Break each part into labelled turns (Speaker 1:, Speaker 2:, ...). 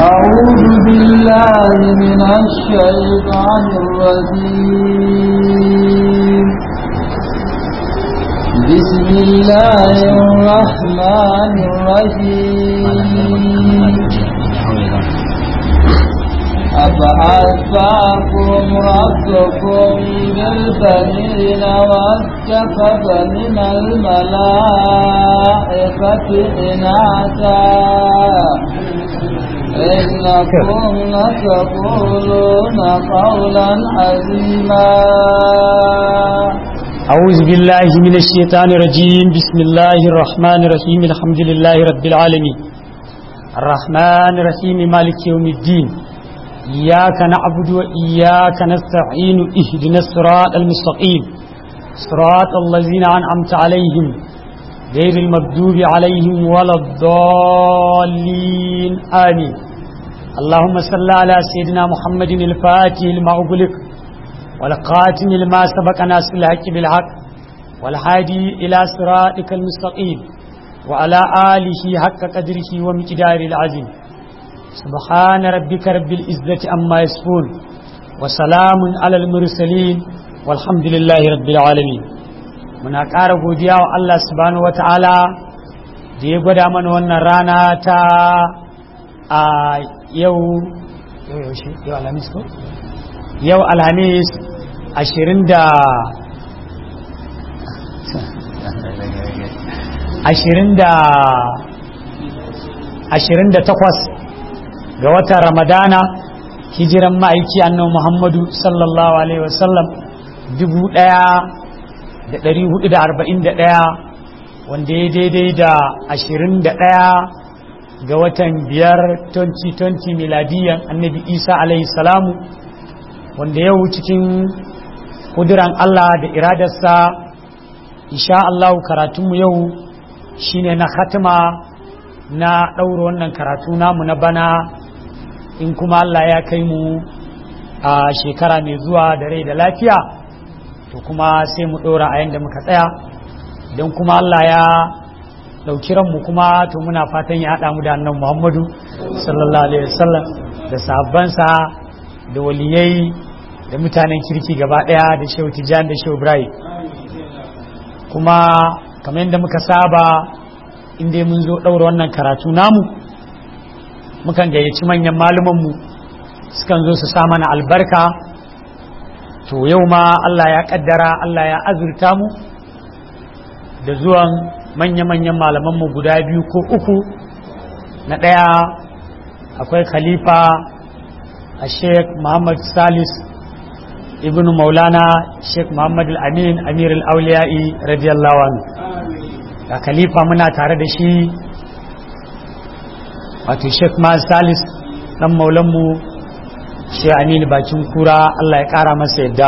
Speaker 1: أعوذ بالله من الشيطان الرجيم بسم الله الرحمن الرحيم أفأصفاكم ربكم بالبنين واتخذ من الملائكة إناثا إنكم لتقولون قولا عظيما
Speaker 2: أعوذ بالله من الشيطان الرجيم بسم الله الرحمن الرحيم الحمد لله رب العالمين الرحمن الرحيم مالك يوم الدين إياك نعبد وإياك نستعين اهدنا الصراط المستقيم صراط الذين أنعمت عليهم غير المغضوب عليهم ولا الضالين آمين اللهم صل على سيدنا محمد الفاتح لما أغلق والقاتم لما سبق ناس الحق بالحق والهادي إلى صراطك المستقيم وعلى آله حق قدره ومقداره العظيم سبحان ربك رب العزة أما يصفون وسلام على المرسلين والحمد لله رب العالمين muna ƙara godiya wa Allah subhanahu wata'ala da ya gwada mana wannan rana ta a yau yau alhamis ko yau alhamis ashirin da ashirin da ashirin da takwas ga watan ramadana hijiran ma'aiki annabi muhammadu sallallahu alaihi wasallam dubu ɗaya da ɗari hudu da arba'in da ɗaya wanda ya daidai da ashirin da ɗaya ga watan biyar 2020 miladiyan annabi isa alaihi salamu wanda yau cikin kuduran allah da iradarsa insha allahu karatunmu yau shine na khatima na ɗaura wannan karatu namu na bana in kuma allah ya kai mu a shekara mai zuwa da rai da lafiya to kuma sai mu ɗora a yadda muka tsaya don kuma Allah ya ɗauki ranmu kuma to muna fatan ya haɗa mu da annan Muhammadu sallallahu alaihi wasallam da sahabbansa da waliyai da mutanen kirki gaba ɗaya da shehu tijjani da shehu ibrahim kuma kamar yadda muka saba inda mun zo ɗaura wannan karatu namu mukan gayyaci manyan malumanmu sukan zo su sa mana albarka to yau ma Allah ya kaddara Allah ya azurta mu da zuwan manya-manyan malamanmu guda biyu ko uku na ɗaya akwai khalifa a sheikh muhammad salis ibn maulana sheikh muhammad al-amin amir al-auliya'i radiyallahu anhu ga khalifa muna tare da shi wato sheikh muhammad salis dan maulanmu shi aminu bakin kura Allah ya kara masa yadda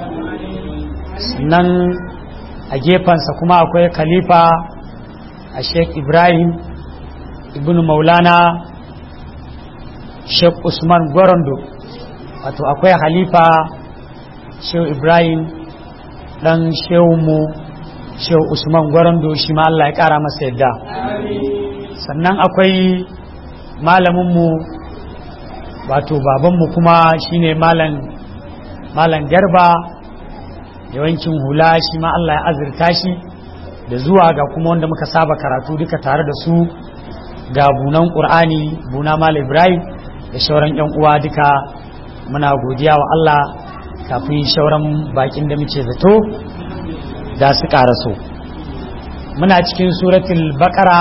Speaker 2: nan a gefensa kuma akwai khalifa a sheikh ibrahim ibn maulana sheikh usman gwarondo wato akwai khalifa sheikh ibrahim dan mu sheikh usman gwarondo shi ma Allah ya kara masa yadda sannan akwai malaminmu wato babanmu kuma shine malam malam garba yawancin hula shi ma Allah ya azurta shi da zuwa ga kuma wanda muka saba karatu duka tare da su ga bunan ƙur'ani buna malam ibrahim da shauran yan uwa duka muna godiya wa Allah kafin shauran bakin da muke zato da su karaso muna cikin suratul baqara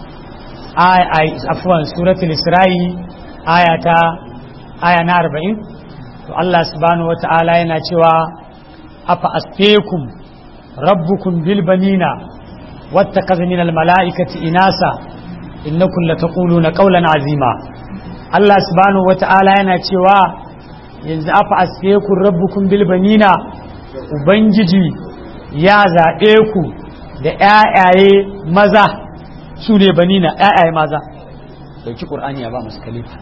Speaker 2: afwan suratul isra'i ayata aya na arba'in to Allah subhanahu wa ta'ala yana cewa afa asfekum rabbukum bil banina wattakaza min al mala'ikati inasa innakum lataquluna qawlan azima Allah subhanahu wa ta'ala yana cewa yanzu afa asfekum rabbukum bil banina ubangiji ya zaɓe ku da ƴaƴaye maza su ne banina ƴaƴaye maza dauki qur'ani ya ba musu khalifa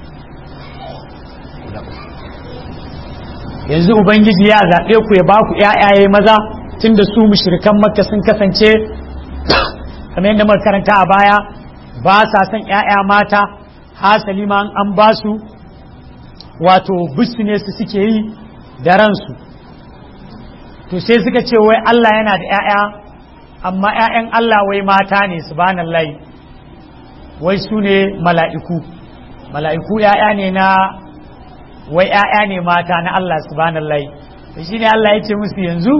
Speaker 2: yanzu ubangiji ya zaɓe ku ya ba ku ƴaƴaye maza tun da su mushrikan makka sun kasance kamar yadda muka karanta a baya ba sa son ƴaƴa mata hasali ma an ba su wato ne su suke yi da ransu to sai suka ce wai Allah yana da 'ya'ya amma 'ya'yan Allah wai mata ne subhanallahi wai su ne mala'iku mala'iku 'ya'ya ne na wai 'ya'ya ne mata na Allah subhanallahi to shine Allah ya ce musu yanzu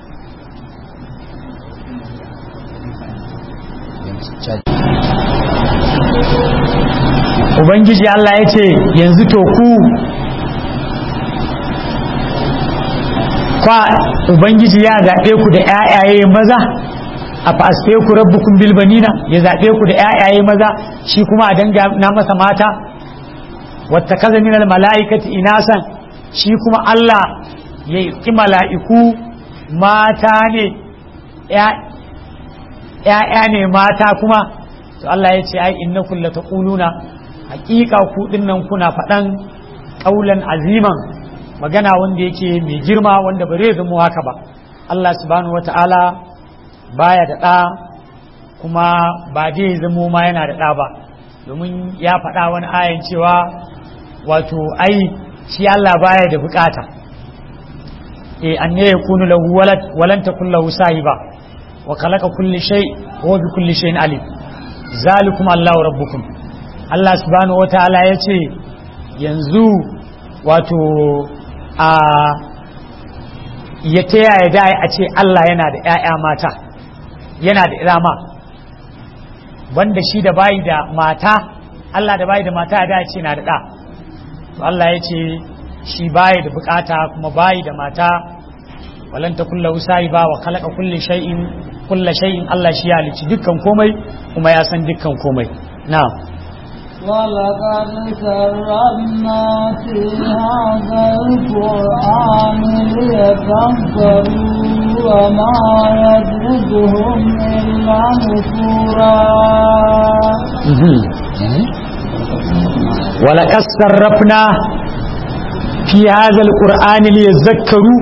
Speaker 2: Ubangiji Allah ya ce yanzu to ku kwa Ubangiji ya zaɓe ku da ‘ya'yaye maza a fasfe ku rabbukun bilbanina ya zaɓe ku da ‘ya'yaye maza shi kuma a danga na masa mata wata kaza minal mala'ikati inasan shi kuma Allah ya yi mala'iku mata ne ‘ya'ya ne mata kuma to Allah ya ce ai innakum lataquluna haqiqa ku dinnan kuna faɗan ƙaulan aziman magana wanda yake mai girma wanda ba zai zama haka ba Allah subhanahu wata'ala baya da ɗa kuma ba zai zamo ma yana da ɗa ba domin ya faɗa wani ayan cewa wato ai shi Allah baya da bukata eh an ne yakunu lahu walad walan takun lahu sahiba wa khalaqa kulli shay wa bi kulli shay'in alim zalikum Allahu rabbukum Allah subhanahu wataala ya ce yanzu wato a ya ta yaya da a ce Allah yana da ‘ya'ya mata yana da irama wanda shi da bayi da mata Allah da bayi da mata da ce na da ɗa to Allah ya ce shi bayi da bukata kuma bayi da mata walan ta kulla usari ba wa kalaka kulle shay'in kulla shay'in Allah shi ya halici dukkan komai kuma ya san dukkan komai na'am
Speaker 1: ولقد سربنا في هذا القرآن ليتذكروا وما يزيدهم إلا نفورا
Speaker 2: ولقد صرفنا في هذا القرآن ليذكروا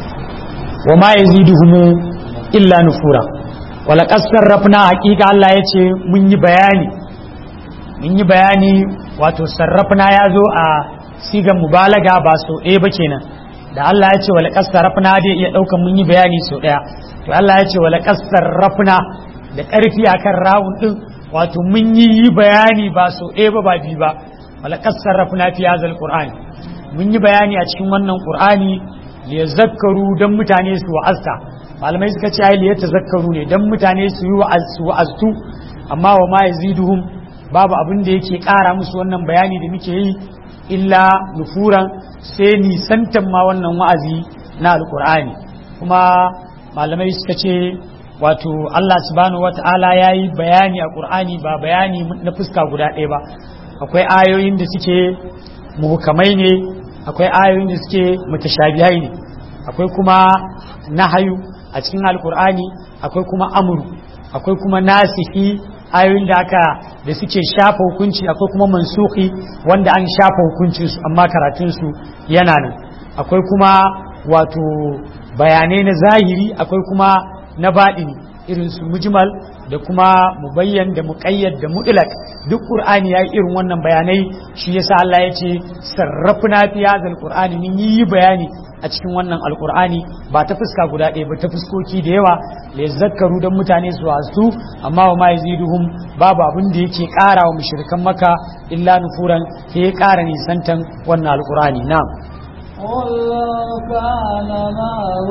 Speaker 2: وما يزيدهم إلا نفورا ولقد صرفنا حقيقة الله يتي من بياني mun yi bayani wato sarrafna ya zo a sigan mubalaga ba so ɗaya ba kenan da Allah ya ce wala sarrafna dai iya ɗaukan mun yi bayani so ɗaya to Allah ya ce wala sarrafna da ƙarfi akan rawun ɗin wato mun yi bayani ba so ɗaya ba ba biyu ba wala sarrafna fi hazal qur'ani mun yi bayani a cikin wannan qur'ani li yazakkaru dan mutane su wa'azta malamai suka ce ai li yatazakkaru ne dan mutane su yi wa'aztu amma wa ma yaziduhum babu abin da yake ƙara musu wannan bayani da muke yi illa nufuran sai nisantan ma wannan wa'azi na alkur'ani kuma malamai suka ce wato Allah subhanahu wata'ala ya yi bayani a ƙur'ani ba bayani na fuska guda ɗaya ba akwai ayoyin da suke muhukamai ne akwai ayoyin da suke mutashabihai ne akwai kuma nahayu a cikin alkur'ani akwai kuma amuru akwai kuma nasihi ayoyin da aka da suke shafa hukunci akwai kuma mansuki wanda an shafa hukuncinsu amma karatunsu yana nan akwai kuma wato bayanai na zahiri akwai kuma na baɗini irin su mujmal da kuma mubayyan da muƙayyad da mutlaq duk qur'ani ya irin wannan bayanai shi yasa Allah ya ce sarrafna fi hadha qur'ani min yi bayani a cikin wannan alqur'ani ba ta fuska guda ɗaya ba ta fuskoki da yawa la yazakkaru dan mutane su wasu amma wa ma yaziduhum babu abin da yake ƙara wa mushrikan maka illa nufuran sai ya ƙara nisantan wannan alqur'ani na'am
Speaker 1: قل لو كان معه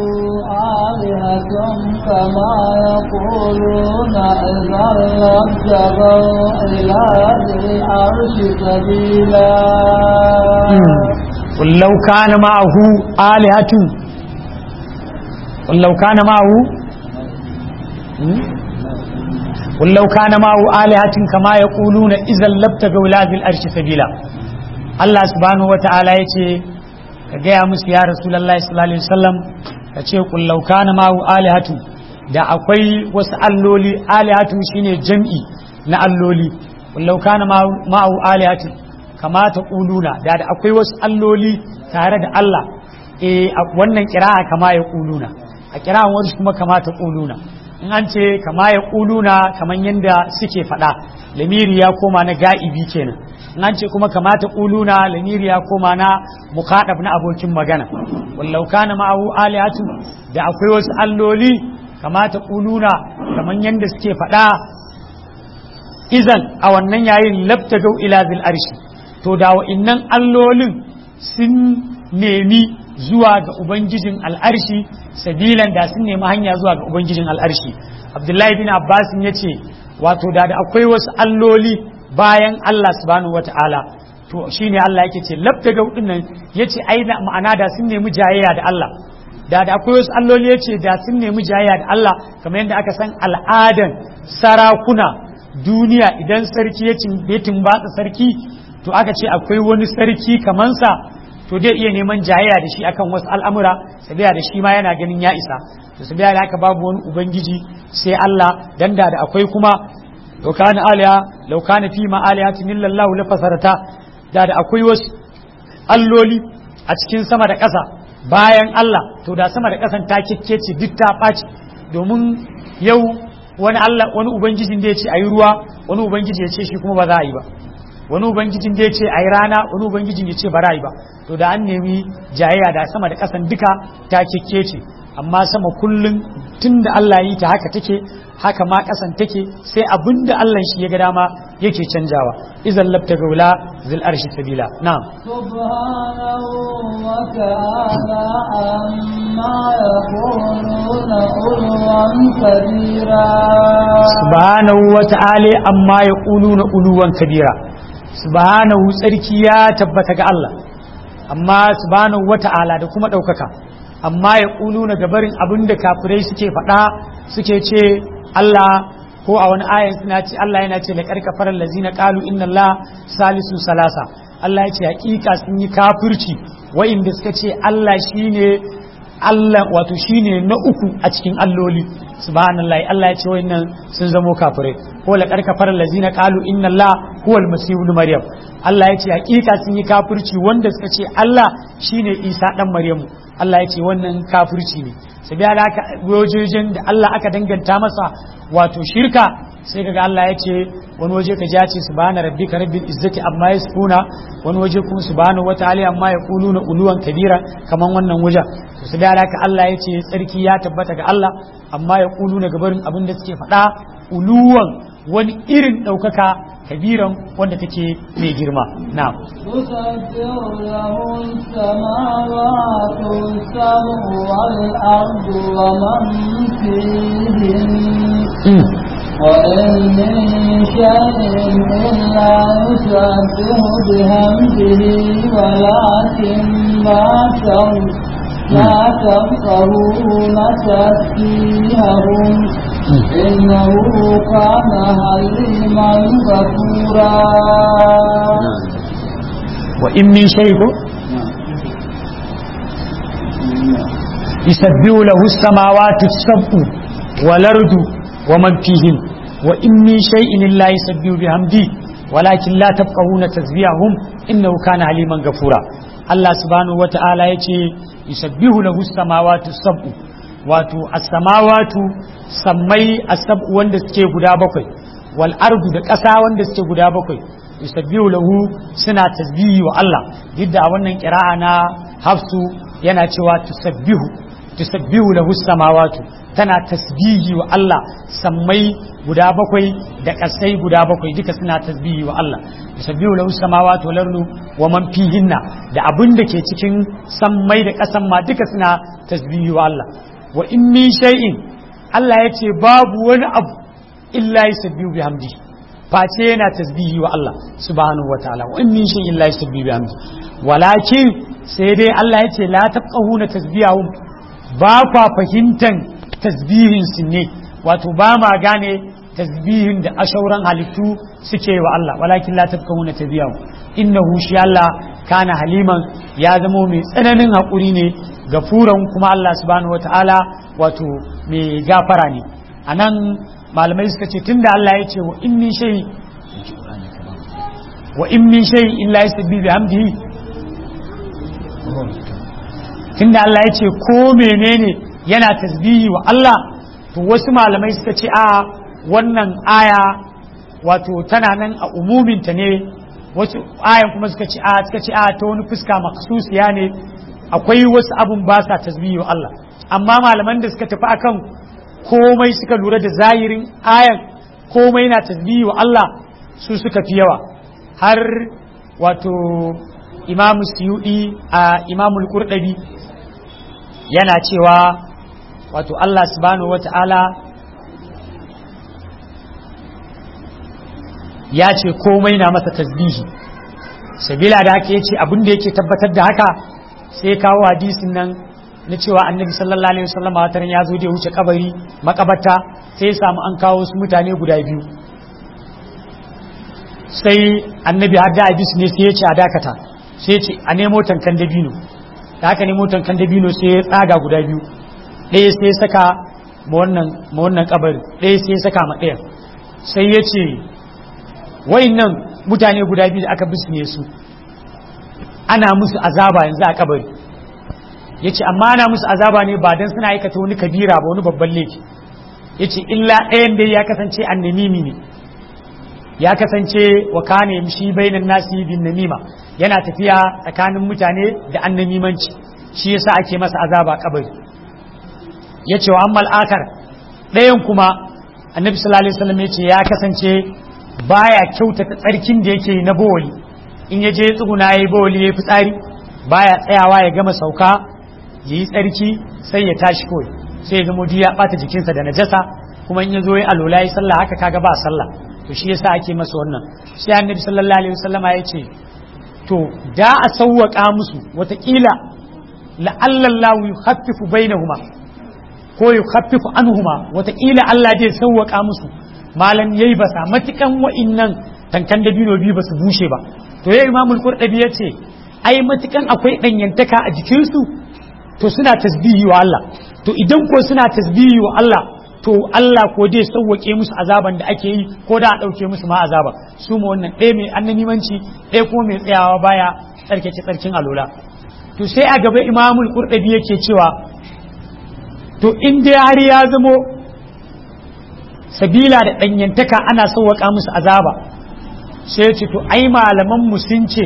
Speaker 1: آلهة كما يقولون إذا لابتغوا إلى ذي العرش سبيلا
Speaker 2: قل لو كان معه آلهة قل لو كان معه قل لو كان معه آلهة كما يقولون إذا لابتغوا إلى ذي العرش سبيلا الله سبحانه وتعالى يقول ka gaya musu ya rasulallah sallallahu alaihi wasallam ka ce kullau kana ma'u alihatu da akwai wasu alloli alihatu shine jam'i na alloli kullau kana ma'u alihatu kamata kuluna da da akwai wasu alloli tare da Allah eh wannan kira'a kama ya kuluna a kira'an wani kuma kamata kuluna in an ce kama ya ƙuluna kamar yadda suke faɗa lamiri ya koma na ga'ibi kenan in an ce kuma kamata ƙuluna lamiri ya koma na mukaɗab na abokin magana wallau kana ma'ahu alihatu da akwai wasu alloli kamata ƙuluna kamar yadda suke faɗa izan a wannan yayin labtagau ila zil arshi to da wa'innan allolin sun nemi zuwa ga ubangijin al'arshi sabilan da sun nemi hanya zuwa ga ubangijin al'arshi abdullahi bin abbas ya ce wato da da akwai wasu alloli bayan allah subhanahu wata'ala to shine allah yake ce labtagau din nan yace ai da ma'ana da sun nemi jayayya da allah da da akwai wasu alloli yace da sun nemi jayayya da allah kamar yadda aka san al'adan sarakuna duniya idan sarki ya tumbatsa sarki to aka ce akwai wani sarki kamansa to dai iya neman jayayya da shi akan wasu al'amura sabiya da shi ma yana ganin ya isa to sabiya da haka babu wani ubangiji sai Allah dan da akwai kuma law kana aliya law kana fi ma aliyatin illallahu la fasarata da da akwai wasu alloli a cikin sama da ƙasa bayan Allah to da sama da ƙasan ta kikkece duk ta ɓaci domin yau wani Allah wani ubangijin da ya ce ayi ruwa wani ubangiji ya ce shi kuma ba za a yi ba wani ubangijin da ya ce ayi rana wani ubangijin ya ce ba za a yi ba to da an nemi jayayya da sama da kasan duka ta ce amma sama kullum tun da Allah yi ta haka take haka ma kasan take sai abin da Allah shi ya ga dama yake canjawa idan labta gaula zil arshi sabila na'am
Speaker 1: سبحانه وتعالى عما يقولون علوا كبيرا
Speaker 2: subhanahu wa ta'ala amma ya na uluwan kabira subhanahu tsarki ya tabbata ga Allah amma subhanahu wa ta'ala da kuma ɗaukaka amma ya na gabarin abin da kafirai suke faɗa suke ce Allah ko a wani ayan suna ce Allah yana ce da karkafarar lazina qalu inna Allah salisu salasa Allah ya ce hakika sun yi kafirci wa'inda suka ce Allah shine Allah wato shine na uku a cikin alloli subhanallahi Allah ya ce wayannan sun zamo kafirai ko la karkafar lazina qalu inna Allah huwa al-masih ibn maryam Allah ya ce hakika sun yi kafirci wanda suka ce Allah shine Isa dan Maryamu Allah ya ce wannan kafirci ne sabiya da aka wajojin da Allah aka danganta masa wato shirka sai kaga Allah ya ce wani waje ka jace subhana rabbika rabbil izzati amma yasfuna wani waje kuma subhanahu wataala amma yaquluna uluwan kabira kaman wannan wajen to sai da haka Allah ya ce tsarki ya tabbata ga Allah amma yaquluna gabarin abin da suke faɗa uluwan wani irin ɗaukaka kabiran wanda take mai girma na'am
Speaker 1: تسبح له السماوات السبع والأرض ومن فيهن وإن من شيء إلا يسبح بحمده ولكن لا تر- لا تفقهون تسبيحهم إنه كان حليما غفورا
Speaker 2: wa in min shay'in يسبح له السماوات السبع والأرض ومن فيهن وإن من شيء لا يسبح بحمده ولكن لا تفقهون تسبيحهم إنه كان عليما غفورا الله سبحانه وتعالى يتي يسبح له السماوات السبع wato as-samawatu sammai as-sab'u wanda suke guda bakwai wal ardu da ƙasa wanda suke guda bakwai yusabbihu lahu suna tasbihi wa Allah duk a wannan qira'a na hafsu yana cewa tusabbihu tusabbihu lahu samawatu tana tasbihi wa Allah sammai guda bakwai da kasai guda bakwai duka suna tasbihi wa Allah tusabbihu lahu samawatu wal ardu wa man fihinna da abin da ke cikin sammai da kasan ma duka suna tasbihi wa Allah wa in min shay'in Allah ya ce babu wani abu illa yusabbihu bihamdi face yana tasbihi wa Allah subhanahu wa ta'ala wa in min shay'in illa yusabbihu bihamdi walakin sai dai Allah ya ce la tafqahuna tasbihahum ba kwa fahimtan tasbihin su ne wato ba ma gane tasbihin da ashauran halittu suke wa Allah walakin la tafqahuna tasbihahum innahu shi Allah kana haliman ya zamo mai tsananin haƙuri ne gafuran kuma Allah subhanahu wataala wato mai gafara ne anan malamai suka ce tunda Allah ya ce wa in min shay wa in min shay illa yasabbihu bihamdihi tunda Allah ya ce ko menene yana tasbihi wa Allah to wasu malamai suka ce a wannan aya wato tana nan a umuminta ne wasu ayan kuma suka ce a suka ce a ta wani fuska maksusiya ne akwai wasu abun ba sa tasbihi wa Allah amma malaman da suka tafi akan komai suka lura da zahirin ayan komai na tasbihi wa Allah su suka fi yawa har wato imamu suyudi a imamul qurdabi yana cewa wato Allah subhanahu wata'ala ya ce komai na masa tasbihi sabila da haka yace abin da yake tabbatar da haka sai kawo hadisin nan na cewa annabi sallallahu alaihi wasallam wataran ya zo da wuce kabari makabarta sai ya samu an kawo su mutane guda biyu sai annabi har da hadis ne sai ya ce a dakata sai ya ce a nemo tankan dabino da haka nemo tankan dabino sai ya tsaga guda biyu ɗaya sai ya saka ma wannan ma wannan kabari ɗaya sai ya saka ma ɗaya sai ya ce nan mutane guda biyu da aka bisne su ana musu azaba yanzu a kabari ya ce amma ana musu azaba ne ba don suna aikata wani kabira ba wani babban laifi ya ce illa ɗayan dai ya kasance annamimi ne ya kasance wa kane shi bainan nasi bin namima yana tafiya tsakanin mutane da annamimanci shi yasa ake masa azaba kabari ya ce wa ammal akar ɗayan kuma annabi sallallahu alaihi wasallam ya ce ya kasance baya kyautata tsarkin da yake na bawali in ya je tsuguna ya yi bawali ya yi fitsari baya tsayawa ya gama sauka ya yi tsarki sai ya tashi kawai sai ya zama ya bata jikinsa da najasa kuma in ya zo ya alola ya sallah haka kaga ba sallah to shi yasa ake masa wannan sai annabi sallallahu alaihi wasallama ya ce to da a sawwaka musu watakila la'allallahu yukhaffifu bainahuma ko yukhaffifu anhuma watakila Allah zai sawwaka musu malam yayi basa matukan wa'innan tankan dabino biyu basu bushe ba to ya imamul qurdabi yace ai matukan akwai danyantaka a jikinsu to suna tasbihi wa Allah to idan ko suna tasbihi wa Allah to Allah ko dai sauwake musu azaban da ake yi ko da a dauke musu ma azaba su mu wannan ɗaya mai annanimanci ɗaya kuma mai tsayawa baya tsarkake tsarkin alola to sai a gaba imamul qurdabi yake cewa to in dai har ya zamo sabila da ɗanyantaka ana sauwaka musu azaba sai ce to ai malaman mu sun ce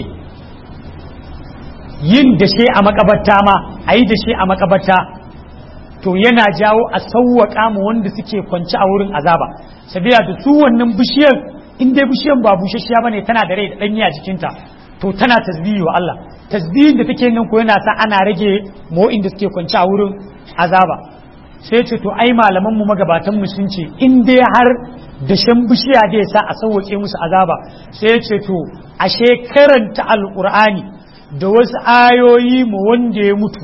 Speaker 2: yin dashe a makabarta ma a yi dashe a makabarta to yana jawo a sauwaka mu wanda suke kwanci a wurin azaba sabila da su wannan bishiyar in dai bishiyar ba bushashiya bane tana da rai da ɗanyi a jikinta to tana tasbihi wa Allah tasbihin da take nan ko yana sa ana rage mu inda suke kwanci a wurin azaba sai ce to ai malaman mu magabatan mu sun ce in dai har dashen bishiya da sa a sauwake musu azaba sai ce to ashe karanta alqur'ani da wasu ayoyi mu wanda ya mutu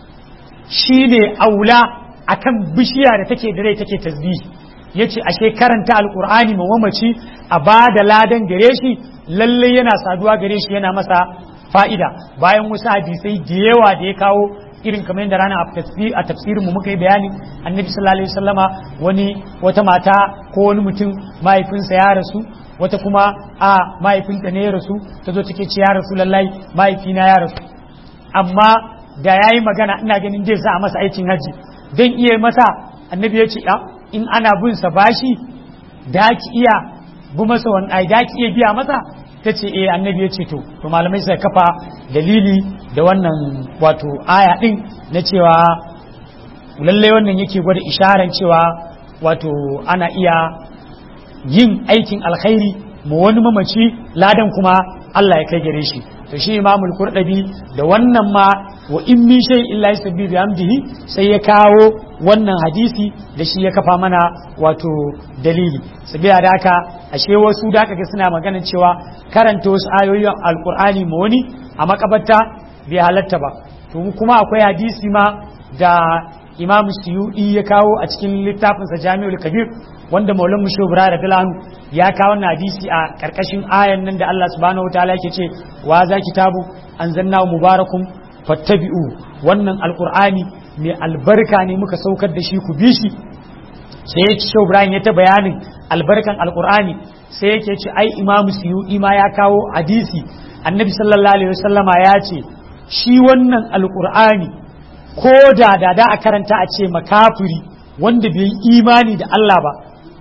Speaker 2: shine aula akan bishiya da take da rai take tasbihi yace ashe karanta alqur'ani ma mamaci a bada ladan gare shi lalle yana saduwa gare shi yana masa fa'ida bayan wasu hadisai da yawa da ya kawo irin kamar yadda rana a tafsirin mu muka yi bayani annabi sallallahu alaihi wasallama wani wata mata ko wani mutum mahaifinsa ya rasu wata kuma a mahaifinta ne ya rasu ta zo take ce ya rasu lallai mahaifina ya rasu amma da ya yi magana ina ganin zai sa a masa aikin hajji don iya masa annabi ya ce in ana bin sa bashi da ki iya bu masa wani ai da ki iya biya masa ta ce eh annabi ya ce to to malamai suka kafa dalili da wannan wato aya din na cewa lallai wannan yake gwada isharan cewa wato ana iya yin aikin alkhairi ma wani mamaci ladan kuma Allah ya kai gare shi to shi imamul qurdabi da wannan ma wa in min shay illa yusabbi bi hamdihi sai ya kawo wannan hadisi da shi ya kafa mana wato dalili sabiya da haka ashe wasu da kaga suna magana cewa karanta wasu ayoyin alqur'ani ma wani a makabarta bai halatta ba to kuma akwai hadisi ma da imam suyudi ya kawo a cikin littafinsa jami'ul kabir wanda maulan musho da filanu ya kawo na hadisi a karkashin ayan nan da Allah subhanahu wa ta'ala yake ce wa za kitabu anzalnahu mubarakun fattabi'u wannan alqur'ani mai albarka ne muka saukar da shi ku bi shi sai ya ci Ibrahim ya ta bayanin albarkan alqur'ani sai yake ce ai imam suyudi ma ya kawo hadisi annabi sallallahu alaihi wasallama ya ce shi wannan alqur'ani ko da da da a karanta a ce makafiri wanda bai yi imani da Allah ba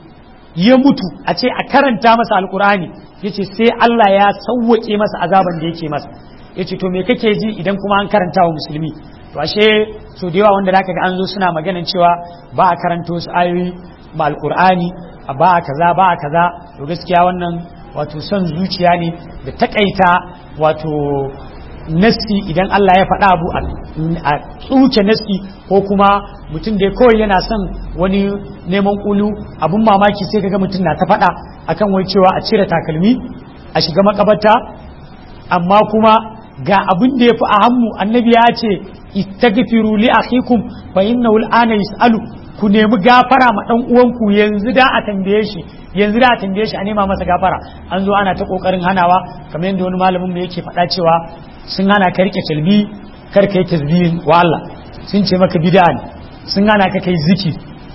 Speaker 2: ya mutu a ce a karanta masa alkur'ani ya ce sai Allah ya sauwaƙe masa azaban da yake masa ya ce to me kake ji idan kuma an karanta wa musulmi to ashe so da yawa wanda zaka ga an zo suna maganin cewa ba a karanta wasu ayoyi ma alkur'ani a ba a kaza ba a kaza to gaskiya wannan wato son zuciya ne da takaita wato nasti idan Allah ya faɗa abu a tsuke nasti ko kuma mutum da kawai yana son wani neman kulu abun mamaki sai kaga mutum na ta faɗa akan wai cewa a cire takalmi a shiga makabarta amma kuma ga abin da ya fi a hannu annabi ya ce istaghfiru li akhikum fa innahu al'ana yus'alu ku nemi gafara ma dan uwanku yanzu da a tambaye shi yanzu da a tambaye shi a nema masa gafara an zo ana ta kokarin hanawa kamar yadda wani malamin mu yake faɗa cewa sun hana ka rike talbi kar ka yi tasbihin wa Allah sun ce maka bid'a ne sun hana ka kai ziki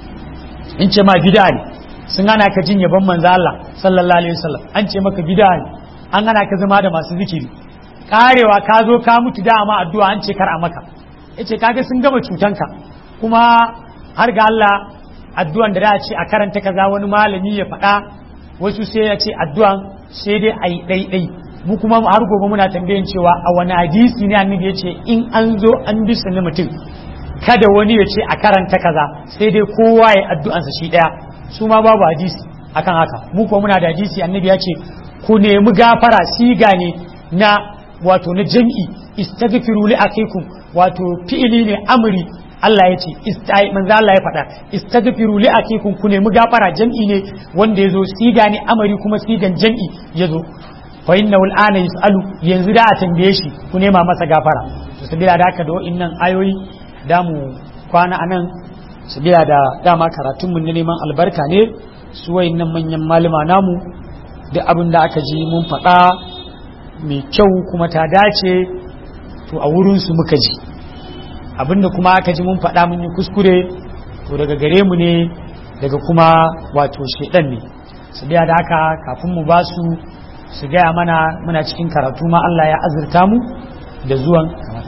Speaker 2: in ce ma bid'a ne sun hana ka jin yabon manzo Allah sallallahu alaihi wasallam an ce maka bid'a ne an hana ka zama da masu zikiri karewa ka zo ka mutu da ma addu'a an ce kar a maka yace kaga sun gama cutanka kuma har ga Allah addu'an da za a ce a karanta kaza wani malami ya faɗa wasu sai ya ce addu'an sai dai a yi ɗaiɗai mu kuma har gobe muna tambayan cewa a wani hadisi ne annabi ya ce in an zo an bi sunni mutum kada wani ya ce a karanta kaza sai dai kowa ya addu'ansa shi ɗaya su ma babu hadisi akan haka mu kuma muna da hadisi annabi ya ce ku nemi gafara siga ne na wato na jam'i istaghfiru li akikum wato fi'ili ne amri Allah ya ce manzo Allah ya faɗa istaghfiru li akikum ku nemi gafara jam'i ne wanda yazo siga ne amari kuma sigan jam'i yazo fa innahu al'ana yus'alu yanzu da a tambaye shi ku nema masa gafara to sabila da haka da wa'innan ayoyi da mu kwana anan sabila da dama karatun mu na neman albarka ne su wa'innan manyan malama namu duk abin da aka ji mun faɗa mai kyau kuma ta dace to a wurin su muka ji abinda kuma aka ji mun faɗa mun yi kuskure to daga gare mu ne daga kuma wato shedan ne su biya da haka kafin mu ba su su gaya mana muna cikin karatu ma Allah ya azurta mu da zuwan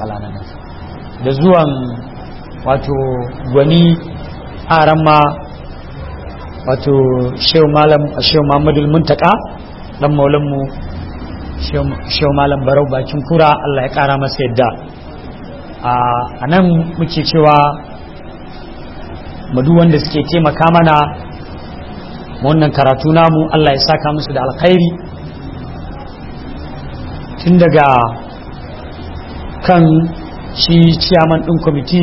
Speaker 2: da zuwan wato gwani aran ma wato shehu malam shehu Muhammadu Muntaka dan maulan mu shehu malam Barau bakin kura Allah ya kara masa yadda a nan muke cewa madu wanda suke taimaka mana wannan karatu namu Allah ya saka musu da alkhairi tun daga kan shi ciyaman ɗin kwamiti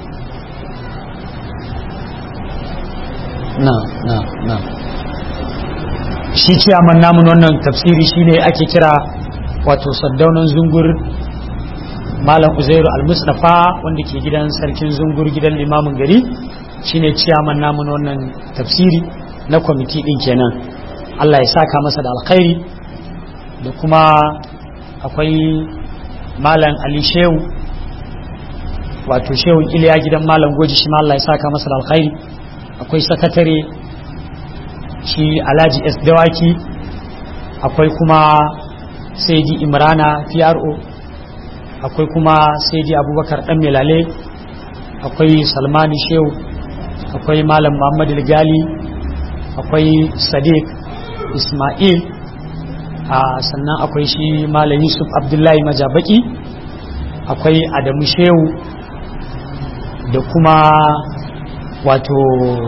Speaker 2: na na na shi ciyaman namun wannan tafsiri shine ake kira wato saddaunan zungur malam uzairu al-mustafa wanda ke gidan sarkin zungur gidan limamin gari shine ciyaman namun wannan tafsiri na kwamiti din kenan Allah ya saka masa da alkhairi da kuma akwai malam ali shehu wato shehu iliya gidan malam goji shi ma Allah ya saka masa da alkhairi akwai sakatare shi alhaji s dawaki akwai kuma saidi imrana pro akwai kuma saidi abubakar dan melale akwai salmani shehu akwai malam muhammad gali akwai sadiq ismail a sannan akwai shi malam yusuf abdullahi majabaki akwai adamu shehu da kuma wato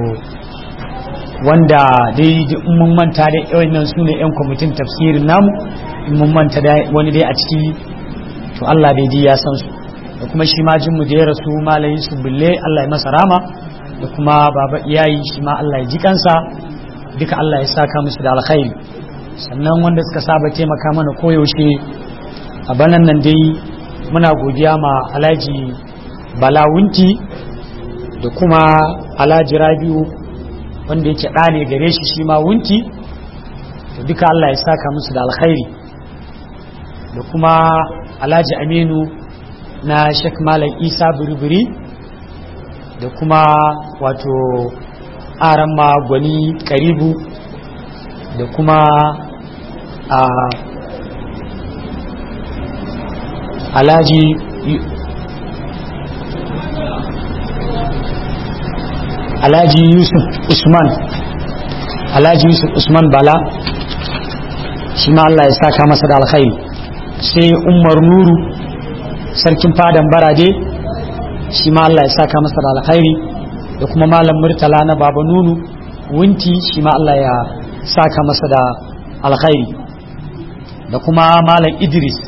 Speaker 2: wanda dai in mun manta dai wannan su ne 'yan kwamitin tafsirin namu in mun manta wani dai a ciki to Allah dai ji ya san su da kuma shi ma jinmu da ya rasu malayin su bulle Allah ya masa rama da kuma baba iyayi shi ma Allah ya ji kansa duka Allah ya saka musu da alkhairi sannan wanda suka saba taimaka mana koyaushe a banan nan dai muna godiya ma alhaji balawunti da kuma alhaji rabiu wanda yake ɗa ne gare shi shi ma wunti da duka Allah ya saka musu da alkhairi da kuma alhaji aminu na shek malam isa buriburi da kuma wato aran ma gwani karibu da kuma a alhaji alhaji yusuf usman alhaji yusuf usman bala shi ma Allah ya saka masa da alkhairi sai umar nuru sarkin fadan barade shi ma Allah ya saka masa da alkhairi da kuma malam murtala na baba nunu wunti shi ma Allah ya saka masa da alkhairi da kuma malam idris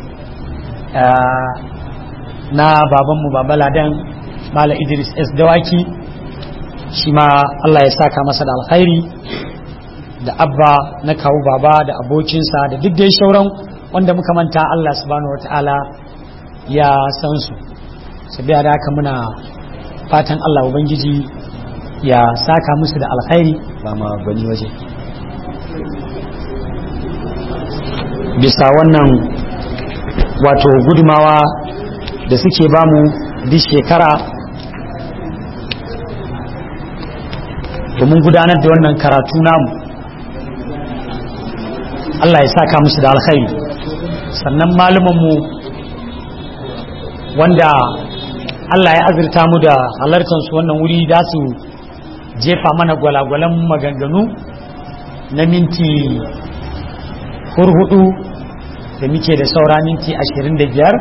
Speaker 2: na babanmu baba ladan malam idris s dawaki shi ma Allah ya saka masa da alkhairi da abba na kawo baba da abokinsa da duk dai sauran wanda muka manta Allah subhanahu wata'ala ya san su sabiya da haka muna fatan Allah ubangiji ya saka musu da alkhairi ba ma bani waje bisa wannan wato gudumawa da suke bamu duk shekara domin gudanar da wannan karatu namu Allah ya saka musu da alkhairi sannan malumanmu wanda Allah ya azurta mu da halartar su wannan wuri da su jefa mana gwalagwalan maganganu na minti hurhudu da muke da saura minti ashirin da biyar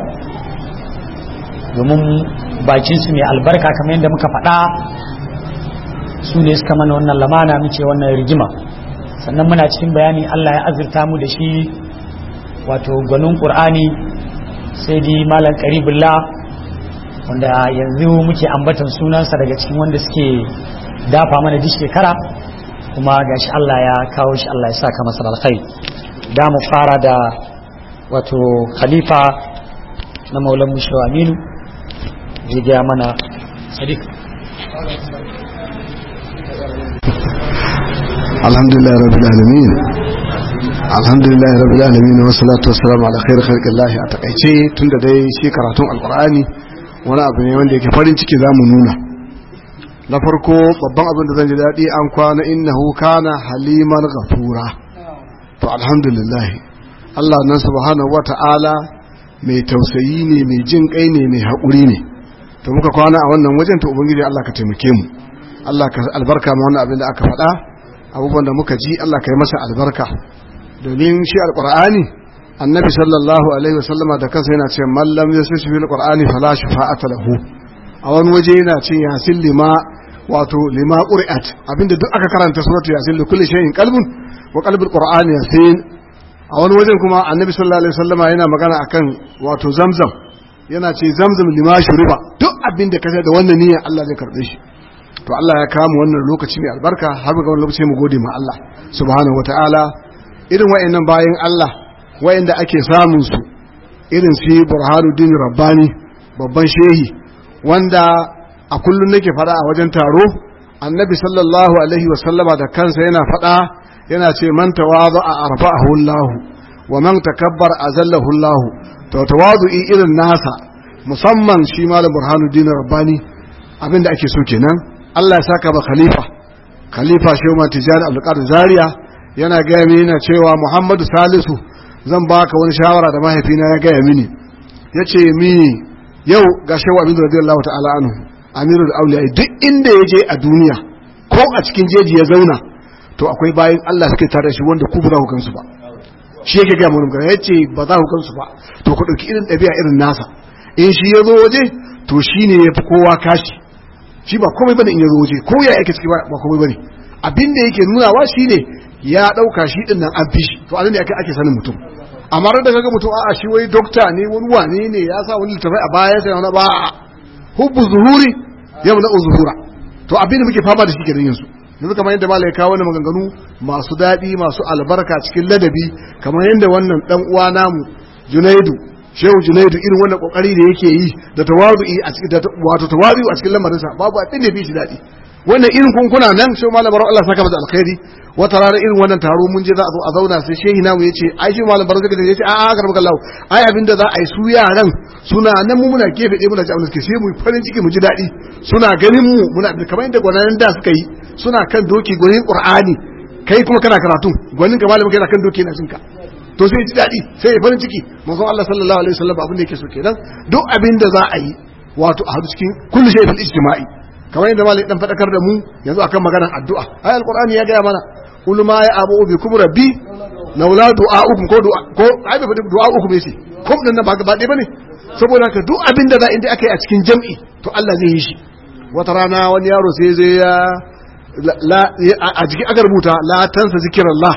Speaker 2: domin bakinsu mai albarka kamar yadda muka faɗa su ne suka mana wannan lamana muke wannan rigima sannan muna cikin bayani Allah ya azurta mu da shi wato gwanin ƙur'ani sai dai malam karibullah wanda yanzu muke ambatan sunansa daga cikin wanda suke dafa mana duk shekara kuma gashi Allah ya kawo shi Allah ya saka masa alkhairi da mu fara da wato khalifa na maulan musho aminu zai gaya mana sadiq
Speaker 3: alhamdulillah rabbil alamin alhamdulillah rabbil alamin wa salatu wassalamu ala khair khalqillah a takaice tunda dai shi karatun alqur'ani wani abu ne wanda yake farin ciki zamu nuna na farko babban abin da zan ji daɗi an kwana innahu kana haliman ghafura to alhamdulillah Allah nan subhanahu wata'ala mai tausayi ne mai jin kai ne mai haƙuri ne to muka kwana a wannan wajen to ubangiji Allah ka taimake mu Allah ka albarka ma wannan abin da aka faɗa abubuwan da muka ji Allah ka yi masa albarka domin shi alqur'ani annabi sallallahu alaihi wasallama da kansa yana ce man lam yasfi fil qur'ani fala shafa'ata lahu a wani waje yana ce yasin lima wato lima qur'at abinda duk aka karanta suratu yasin li kulli shay'in qalbun wa qalbul qur'ani yasin a wani wajen kuma annabi sallallahu alaihi wasallama yana magana akan wato zamzam yana ce zamzam lima shuriba duk abinda ka da wannan niyyar Allah zai karbe shi to Allah ya kama wannan lokaci mai albarka har ga wannan lokaci mu gode ma Allah subhanahu wataala irin wayannan bayan Allah wayanda ake samun su irin su Burhanuddin Rabbani babban shehi wanda a kullun nake fada a wajen taro annabi sallallahu alaihi wasallama da kansa yana fada yana ce man tawadha arfa'ahu Allah wa man takabbar azallahu Allah to tawadu'i irin nasa musamman shi malam Burhanuddin Rabbani abinda ake so kenan Allah ya saka ba khalifa khalifa shehu tijani abdulkadir zaria yana gaya mini yana cewa muhammadu salisu zan baka wani shawara da mahaifina ya gaya mini ya ce mini yau ga shehu aminu radiyallahu ta'ala anhu amirul auliya duk inda ya je a duniya ko a cikin jeji ya zauna to akwai bayan Allah suke tare shi wanda ku ba za ku gansu ba shi yake gaya mun ya ce ba za ku gansu ba to ku ɗauki irin ɗabi'a irin nasa in shi ya zo waje to shi ne ya fi kowa kashi shi ba komai bane in ya zo waje ko ya yake ciki ba komai bane abin da yake nunawa shine ya dauka shi din nan an fi shi to anan ne ake ake sanin mutum amma da kaga mutum a'a shi wai dokta ne wani wane ne ya sa wani littafai a baya sai wani ba hubbu zuhuri yamna zuhura to abin da muke fama da shi kenan yanzu yanzu kamar yadda malai kawo wani maganganu masu daɗi masu albarka cikin ladabi kamar yadda wannan dan uwa namu Junaidu shehu junaidu irin wannan kokari da yake yi da tawazu'i a cikin wato tawazu a cikin lamarinsa babu abin da fi shi daɗi wannan irin kunkuna nan shehu malam baro Allah saka masa alkhairi wata rana irin wannan taro mun je za a zo a zauna sai shehi namu yace ai shi malam baro zai yace a a garba kallahu ai abin da za a yi su yaran suna nan mu muna gefe ɗaya muna ji abin da suke sai mu farin ciki mu ji daɗi suna ganin mu muna kamar yadda gwanayen da suka yi suna kan doki gwanin qur'ani kai kuma kana karatu gwanin ka malamin kai na kan doki na jinka to sai ji daɗi sai ya farin ciki manzon Allah sallallahu alaihi wasallam abin da yake so kenan duk abin da za a yi wato a hadu cikin kullu shay'in ijtima'i kamar yadda malai dan fadakar da mu yanzu akan maganar addu'a ai alqur'ani ya gaya mana qul ma ya abu bikum rabbi laula du'a'ukum ko du'a ko ai bai faɗi du'a'ukum yace ko din nan ba gaba ɗaya bane saboda haka duk abin da za inda aka yi a cikin jam'i to Allah zai yi shi wata rana wani yaro sai zai ya a jikin aka rubuta la tansa zikirallah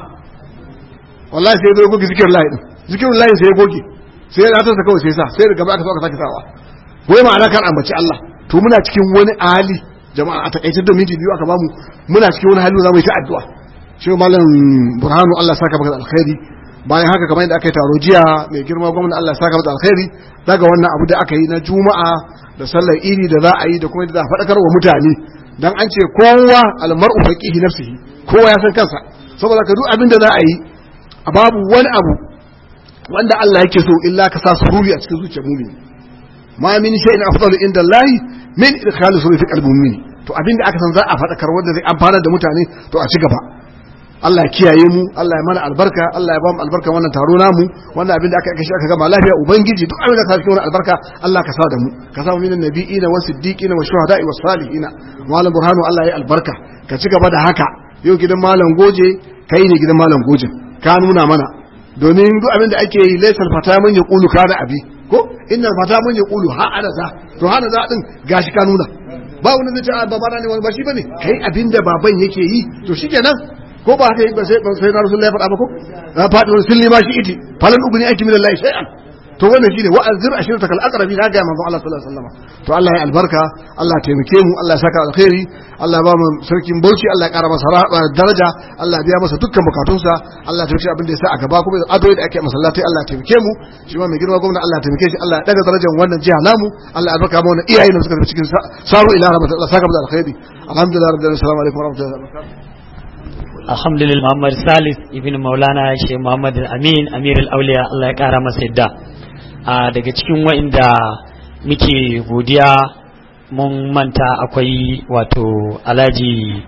Speaker 3: wallahi sai zai goge zikirallah din zikirallah sai ya goge sai ya tansa kawai sai sa sai da gaba aka so aka sake sawa wai ma'ana kan ambaci Allah to muna cikin wani hali jama'a a takaice da minti biyu aka bamu muna cikin wani hali za mu yi ta addu'a shi malam burhanu Allah saka maka alkhairi bayan haka kamar yadda aka yi taro jiya mai girma gwamnati Allah saka maka alkhairi daga wannan abu da aka yi na juma'a da sallar iri da za a yi da kuma yadda za a faɗakar wa mutane dan an ce kowa almar'u faqihi nafsihi kowa ya san kansa saboda ka duk abin da za a yi babu wani abu wanda Allah yake so illa ka sa sururi a cikin zuciyar mu'mini ma min shay'in afdalu inda Allah min idkhali sururi fi qalbi mu'mini to abin da aka san za a faɗakar wanda zai amfana da mutane to a ci gaba Allah ya kiyaye mu Allah ya mana albarka Allah ya ba mu albarka wannan taro namu wannan abin da aka kashi aka gama lafiya ubangiji duk abin da ka cikin wannan albarka Allah ka sa da mu ka sa mu minan nabiyina wa siddiqina wa shuhada'i wa salihina malam burhanu Allah ya albarka ka ci gaba da haka yau gidan malam goje kai ne gidan malam goje ka nuna mana domin duk abin da ake yi laysal fata man yaqulu kana abi ko inna fata man yaqulu ha ana za to ha ana za din gashi ka nuna ba wani zai ce babana ne wani ba shi bane kai abin da baban yake yi to shikenan ko ba haka yi ba sai sai na rasulullahi ya faɗa ba ko na faɗi wani silli ma shi iti falan ugni aiki min Allah shay'an to wannan shine wa azir ashirata kal aqrabi na ga manzo Allah sallallahu alaihi wasallam to Allah ya albarka Allah ya taimake mu Allah ya saka alkhairi Allah ya ba mu sarkin Bauchi Allah ya ƙara masa daraja Allah ya biya masa dukkan bukatunsa Allah ya taimake abin da ya sa a gaba kuma adoyi da ake masallatai Allah ya taimake mu shi ma mai girma gwamnati Allah ya taimake shi Allah ya daga darajar wannan jiha namu Allah ya albarka mu wannan iyayen da suka tafi cikin saru ila rahmatillah Allah saka mu alkhairi alhamdulillah rabbil alamin assalamu alaikum wa rahmatullahi wa barakatuh
Speaker 2: alhamdulillah muhammad salis ibn maulana shi muhammad amin amir auliya allah ya kara masa yadda a daga cikin wa'inda muke godiya mun manta akwai wato alhaji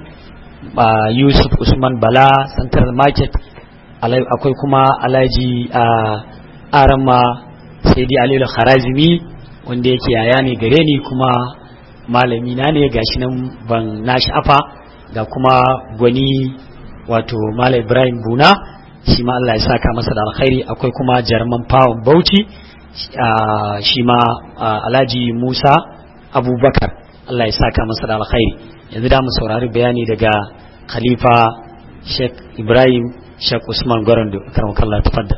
Speaker 2: yusuf usman bala central market akwai kuma alhaji arama saidi alilu kharazimi wanda yake yaya ne gare ni kuma malami na ne gashi nan ban na sha'afa ga kuma gwani wato Malam Ibrahim Buna shi ma Allah ya saka masa da alkhairi akwai kuma jarman fawon Bauchi shi ma Alhaji Musa Abubakar Allah ya saka masa da alkhairi yanzu da mu saurari bayani daga Khalifa Sheikh Ibrahim Sheikh Usman Gwarando karamakallah tafaddal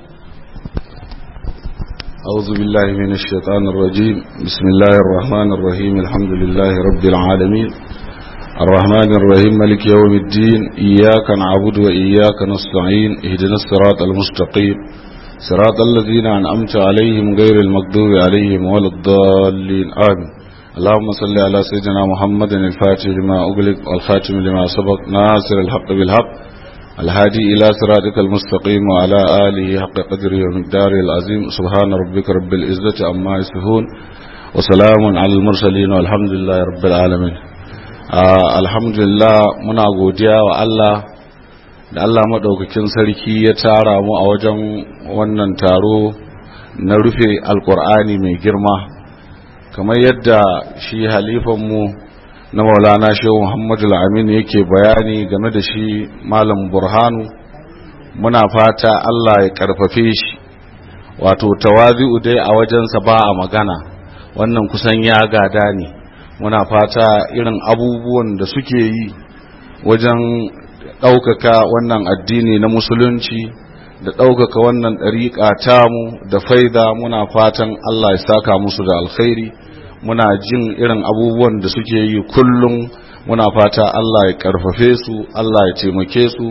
Speaker 4: أعوذ بالله من الشيطان الرجيم بسم الله الرحمن الرحيم الحمد لله رب العالمين الرحمن الرحيم ملك يوم الدين إياك نعبد وإياك نستعين اهدنا الصراط المستقيم صراط الذين أنعمت عليهم غير المغضوب عليهم ولا الضالين آمين اللهم صل على سيدنا محمد الفاتح لما أغلق والخاتم لما سبق ناصر الحق بالحق الهادي إلى صراطك المستقيم وعلى آله حق قدره ومقداره العظيم سبحان ربك رب العزة عما يصفون وسلام على المرسلين والحمد لله رب العالمين alhamdulillah muna godiya wa Allah da Allah maɗaukakin sarki ya tara mu a wajen wannan taro na rufe alkur'ani mai girma kamar yadda shi halifanmu na maulana shehu muhammadu amin yake bayani game da shi malam burhanu muna fata Allah ya karfafe shi wato tawazi'u dai a wajensa ba a magana wannan kusan ya gada ne muna fata irin abubuwan da suke yi wajen ɗaukaka wannan addini na musulunci da ɗaukaka wannan ɗariƙa tamu da faida muna fatan Allah ya saka musu da alkhairi muna jin irin abubuwan da suke yi kullum muna fata Allah ya ƙarfafe su Allah ya taimake su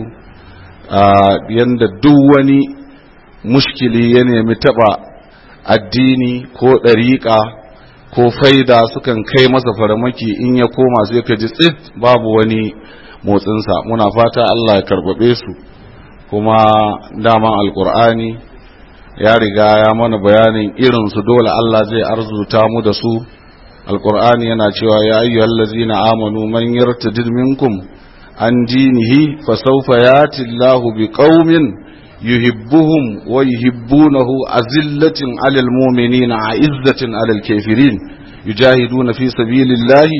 Speaker 4: yadda duk wani mushkili ya nemi taɓa addini ko ɗariƙa ko faida sukan kai masa faramaki in ya koma sai ka ji tsit babu wani motsinsa muna fata Allah ya karbabe su kuma daman alkur'ani ya riga ya mana bayanin irinsu dole Allah zai arzuta mu da su alkur'ani yana cewa ya ayyuhal ladzina amanu man yartadid minkum an dinihi fasawfa yati Allahu biqaumin yuhibbuhum wa yuhibbunahu azillatin alal mu'minina a'izzatin alal kafirin yujahiduna fi sabilillahi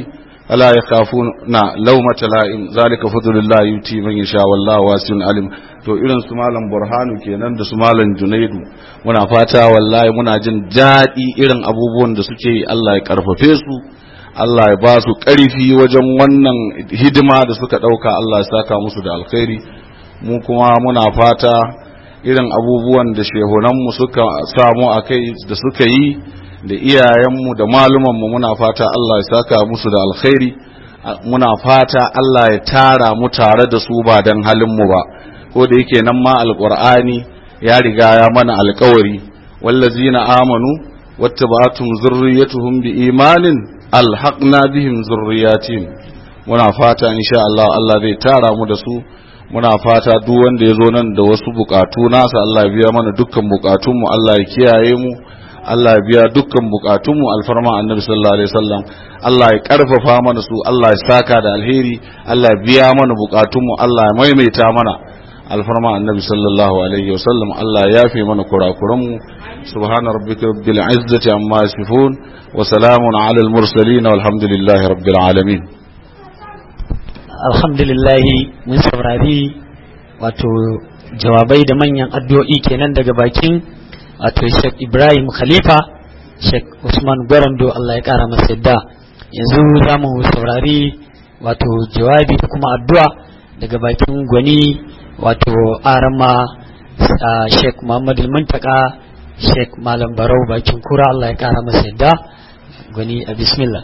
Speaker 4: ألا يخافون لومة لائم ذلك فضل الله يؤتي من يشاء والله واسع عليم to irin su malam burhanu kenan da su malam junaidu muna fata wallahi muna jin daɗi irin abubuwan da suke yi Allah ya karfafe su Allah ya ba su ƙarfi wajen wannan hidima da suka ɗauka Allah ya saka musu da alkhairi mu kuma muna fata irin abubuwan da shehunanmu suka samu a kai da suka yi da iyayenmu da malumanmu muna fata Allah ya saka musu da alkhairi muna fata Allah ya tara mu tare da su ba don halinmu ba ko da yake nan ma alqur'ani ya riga ya mana alkawari wallazina amanu wattaba'atum zurriyyatuhum biimanin alhaqna bihim zurriyatihim muna fata insha Allah Allah zai tara mu da su muna fata duk wanda ya zo nan da wasu bukatu nasa Allah ya biya mana dukkan bukatunmu Allah ya kiyaye mu Allah ya biya dukkan bukatunmu alfarma annabi sallallahu alaihi wasallam Allah ya karfafa mana su Allah ya saka da alheri Allah ya biya mana bukatunmu Allah ya maimaita mana alfarma annabi sallallahu alaihi wasallam Allah ya yafe mana kurakuranmu subhana rabbika rabbil izzati amma yasifun wa salamun ala al mursalin walhamdulillahi rabbil alamin
Speaker 2: alhamdulillahi mun saurari wato jawabai da manyan addu'o'i kenan daga bakin wato Sheikh Ibrahim Khalifa Sheikh Usman Gwarando Allah ya kara masa yadda yanzu za mu saurari wato jawabi da kuma addu'a daga bakin gwani wato arama Sheikh Muhammad Muntaka Sheikh Malam Barau bakin kura Allah ya kara masa yadda gwani a bismillah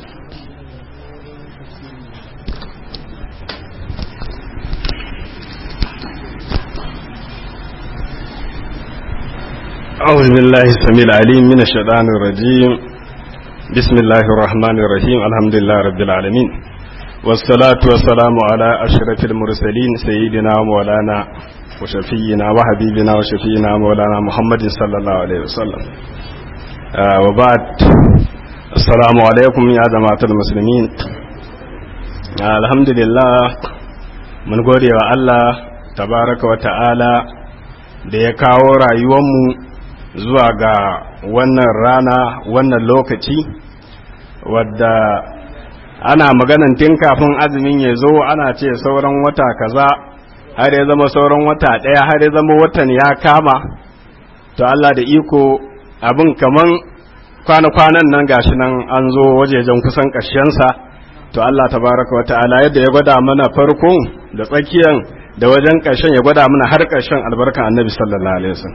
Speaker 5: أعوذ بالله السميع العليم من الشيطان الرجيم بسم الله الرحمن الرحيم الحمد لله رب العالمين والصلاة والسلام على أشرف المرسلين سيدنا ومولانا وشفينا وحبيبنا وشفينا مولانا محمد صلى الله عليه وسلم آه وبعد السلام عليكم يا جماعة المسلمين آه الحمد لله من gode wa Allah tabaraka wa ta'ala da ya kawo rayuwarmu zuwa ga wannan rana wannan lokaci wadda ana maganan tun kafin azumin ya zo ana ce sauran wata kaza har ya zama sauran wata ɗaya har ya zama watan ya kama to Allah da iko abin kaman kwana-kwanan nan gashi nan an zo wajejen kusan ƙarshensa to Allah tabaraka wa ta'ala yadda ya gwada mana farkon da tsakiyan da wajen ƙarshen ya gwada mana har ƙarshen albarkan annabi sallallahu alaihi wasallam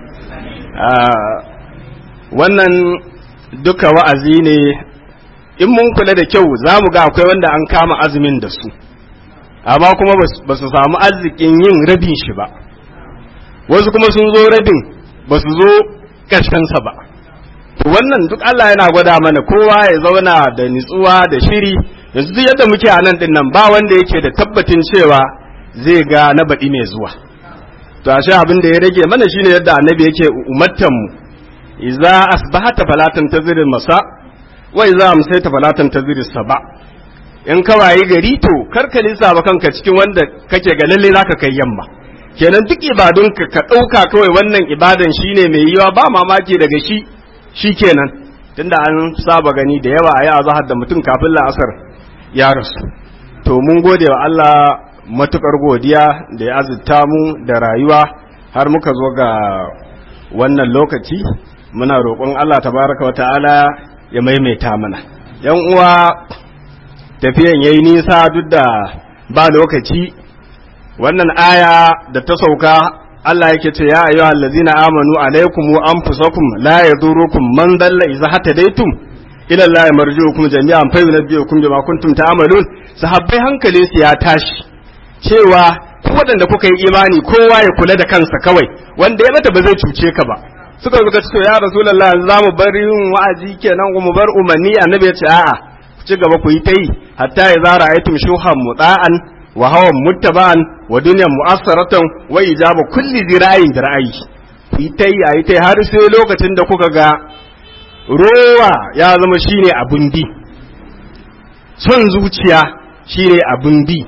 Speaker 5: wannan duka wa'azi ne in mun kula da kyau za mu ga akwai wanda an kama azumin da su amma kuma ba su samu arzikin yin rabin shi ba wasu kuma sun zo rabin ba su zo ƙarshensa ba wannan duk Allah yana gwada mana kowa ya zauna da nitsuwa da shiri yanzu duk yadda muke a nan din nan ba wanda yake da tabbatin cewa zai ga na baɗi mai zuwa to ashe abin da ya rage mana shine yadda annabi yake umartan mu idza asbahata falatan tazir masa wa idza amsayta falatan tazir saba in ka wayi gari to karka lissafa kanka cikin wanda kake ga lalle zaka kai yamma kenan duk ibadun ka ka dauka kawai wannan ibadan shine mai yiwa ba mamaki daga shi shikenan tunda an saba gani da yawa ayi azhar da mutum kafin la'asar ya rasu to mun gode wa Allah matukar godiya da ya azurta mu da rayuwa har muka zo ga wannan lokaci muna roƙon Allah tabaraka wa ta'ala ya maimaita mana yan uwa tafiyan yayi nisa duk da ba lokaci wannan aya da ta sauka Allah yake ce ya ayyuhal ladzina amanu alaikum wa anfusakum la yadurukum man dalla idza hatadaitum ila Allah marji'ukum jami'an fa yunabbi'ukum bima kuntum ta'malun sahabbai hankali su ya tashi cewa ku waɗanda kuka yi imani kowa ya kula da kansa kawai wanda ya mata ba zai cuce ka ba suka zuka ce ya rasulullah za mu bar yin wa'azi kenan mu bar umarni annabi ya ce a'a ku ci gaba ku yi ta yi hatta ya zara aytum shuhan muta'an wa hawan muttaba'an wa dunyan mu'assaratan wa ijaba kulli zira'in da ra'ayi ku yi ta yi ayi ta har sai lokacin da kuka ga rowa ya zama shine abun bi son zuciya shine abun bi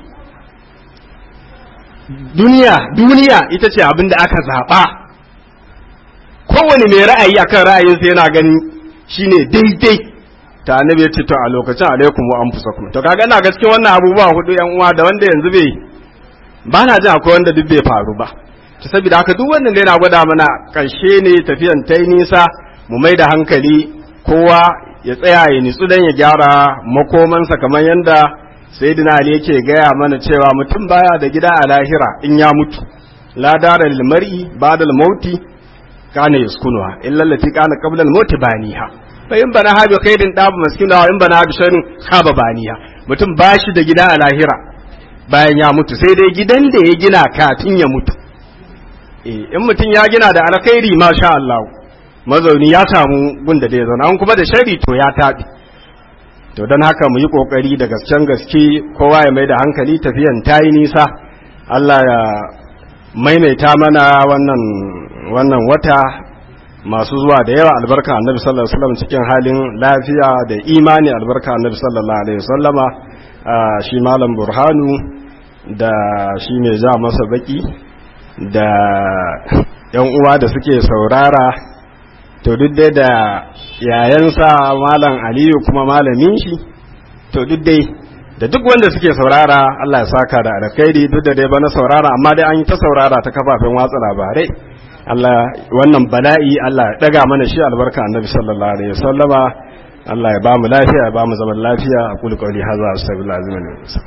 Speaker 5: duniya duniya ita ce abin da aka zaɓa kowane mai ra'ayi akan ra'ayinsa yana ganin shine daidai ta annabi ya ce to a lokacin alaikum wa anfusakum to kaga ina gaske wannan abubuwa hudu yan uwa da wanda yanzu bai ba na jin akwai wanda duk bai faru ba to saboda haka duk wannan da yana gwada mana karshe ne tafiyan ta nisa mu mai da hankali kowa ya tsaya ya nitsu dan ya gyara makomansa kamar yanda sayyidina ali yake gaya mana cewa mutum baya da gida a lahira in ya mutu la dara lil mar'i ba'da al mauti kana yaskunuha illa allati kana qabla al mauti baniha fa in bana habi khairin dabu maskina wa in bana habi sharrin khaba baniha mutum bashi da gida a lahira bayan ya mutu sai dai gidan da ya gina kafin ya mutu eh in mutum ya gina da alkhairi masha Allah mazauni ya samu gunda da ya zauna an kuma da shari to ya tabi to don haka mu yi kokari da gasken gaske kowa ya mai da hankali tafiyan ta yi nisa Allah ya maimaita mana wannan wannan wata masu zuwa da yawa albarka annabi sallallahu alaihi wasallam cikin halin lafiya da imani albarka annabi sallallahu alaihi wasallama shi malam burhanu da shi mai ja masa baki da yan uwa da suke saurara to duk dai da yayansa malam aliyu kuma malamin shi to duk dai da duk wanda suke saurara Allah ya saka da alkhairi duk da dai bana saurara amma dai an yi ta saurara ta kafafen watsa labarai Allah wannan bala'i Allah ya daga mana shi albarka annabi sallallahu alaihi wasallama Allah ya ba mu lafiya ya ba mu zaman lafiya a kulli qawli hadha astaghfirullah azim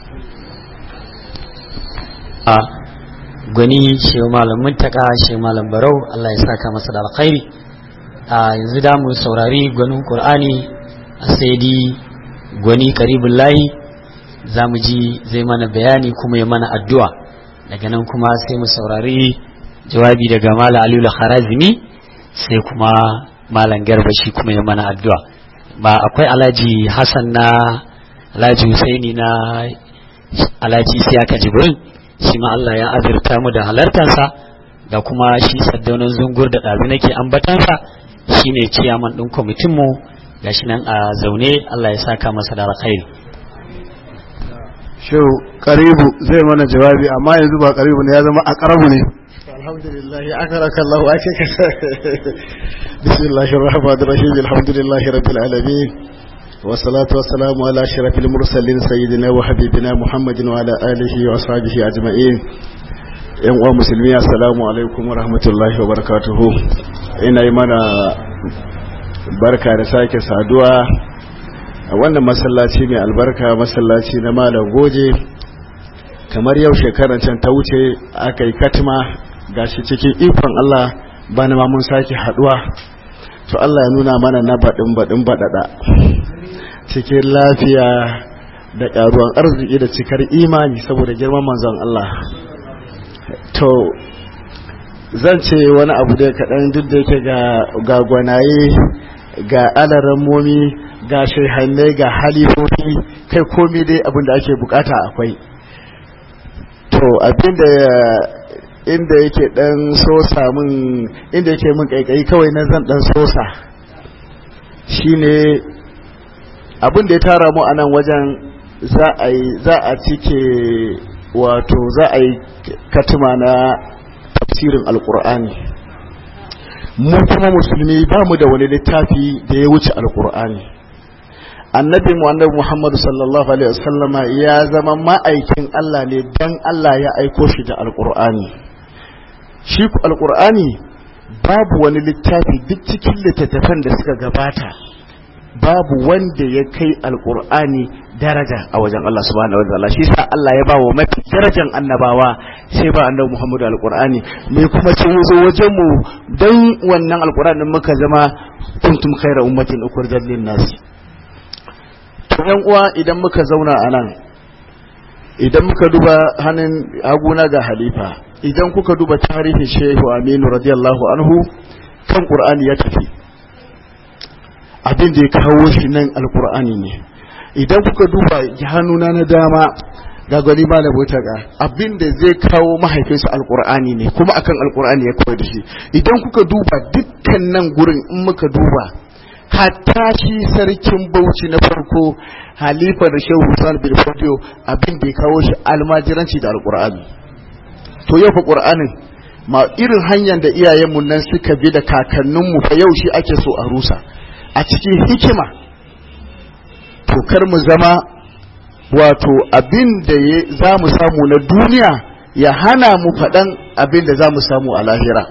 Speaker 2: a gwani shi malam muntaka shi malam barau Allah ya saka masa da alkhairi a yanzu da mu saurari gwanin qur'ani a saidi gwani karibul lahi za mu ji zai mana bayani kuma ya mana addu'a daga nan kuma sai mu saurari jawabi daga malam aliyu harazimi sai kuma malam garba shi kuma ya mana addu'a ba akwai alhaji hassan na alhaji husaini na alhaji siyaka jibrin shi ma Allah ya azurta mu da halartarsa da kuma shi saddaunan zungur da ɗazu nake ambatansa shi ne ciyaman ɗin kwamitinmu ga shi nan a zaune Allah ya saka masa da alkhairi
Speaker 3: shehu karibu zai mana jawabi amma yanzu ba karibu ne ya zama a karabu ne
Speaker 6: alhamdulillah akaraka Allah ake ka bismillahir rahmanir rahim alhamdulillahi rabbil alamin والصلاة والسلام على أشرف المرسلين سيدنا وحبيبنا محمد وعلى آله وصحبه أجمعين yan uwa musulmi assalamu alaikum wa rahmatullahi wa barakatuhu ina yi mana barka da sake saduwa a wannan masallaci mai albarka masallaci na malam goje kamar yau shekarar can ta wuce aka yi katima gashi cikin ikon Allah bana ma mun sake haduwa to Allah ya nuna mana na baɗin baɗin baɗaɗa cikin lafiya da ƙaruwan arziki da cikar imani saboda girman manzon Allah to zan ce wani abu da kaɗan duk da yake ga gwanaye ga alaran momi ga shehannai ga halifofi kai komi dai abin da ake bukata akwai to abin da inda yake dan sosa min inda yake min kaikayi kawai na zan dan sosa shine abin da ya tara mu a nan wajen za a yi za a cike wato za a yi katima na tafsirin alkur'ani mu kuma musulmi ba mu da wani littafi da ya wuce alkur'ani annabi mu annabi muhammadu sallallahu alaihi wasallama ya zama ma'aikin Allah ne dan Allah ya aiko shi da alkur'ani shi ku alkur'ani babu wani littafi duk cikin littattafan da suka gabata babu wanda ya kai alkur'ani daraja a wajen Allah subhanahu wa ta'ala shi sa Allah ya bawa mafi darajan annabawa sai ba annabi Muhammadu alkur'ani me kuma ce zo wajen mu dan wannan alkur'anin muka zama kuntum khaira ummatin ukhrijat lin nas to yan uwa idan muka zauna a nan idan muka duba hannun haguna ga halifa idan kuka duba tarihin shehu aminu radiyallahu anhu kan qur'ani ya tafi abin da ya kawo shi nan alkur'ani ne idan kuka duba hannuna na dama ga gwani ma labota ga abin da zai kawo mahaifinsa alkur'ani ne kuma akan alkur'ani ya koyar da shi idan kuka duba dukkan nan gurin in muka duba hatta shi sarkin bauchi na farko halifa da shehu Usman bin Fodio abin da ya kawo shi almajiranci da alkur'ani to yau fa qur'anin ma irin hanyar da iyayenmu nan suka bi da kakanninmu fa yau shi ake so a rusa a cikin hikima to kar mu zama wato abin da za mu samu na duniya ya hana mu faɗan abin da za mu samu a lahira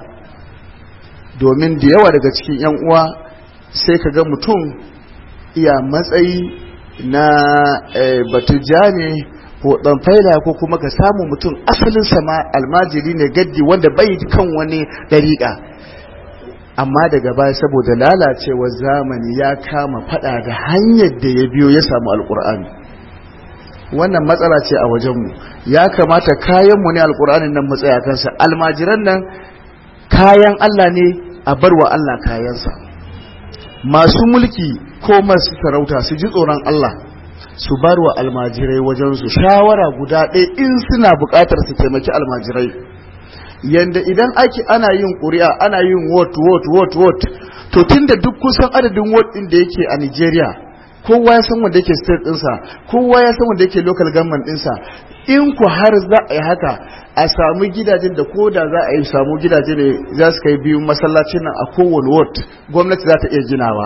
Speaker 6: domin da yawa daga cikin 'yan uwa sai ka ga mutum iya matsayi na batujja ne ko dan faila ko kuma ka samu mutum asalin sama almajiri ne gaddi wanda bai kan wani dariƙa amma daga baya saboda lalacewar zamani ya kama fada da hanyar da ya biyo ya samu alkur'ani wannan matsala ce a wajenmu ya kamata kayanmu ne alkur'anin nan matsaya kansa almajiran nan kayan allah ne a barwa allah kayansa masu mulki ko masu sarauta su ji tsoron allah su bar wa almajirai wajensu shawara guda ɗaya in suna buƙatar su taimaki almajirai yanda idan ake ana yin ƙuri'a ana yin vote vote vote vote to tunda duk kusan adadin vote ɗin da yake a Nigeria kowa ya san wanda yake state ɗinsa kowa ya san wanda yake local government ɗinsa in ku har za a yi haka a samu gidajen da ko da za a yi samu gidaje ne za su kai biyu masallacin nan a kowane ward gwamnati za ta iya ginawa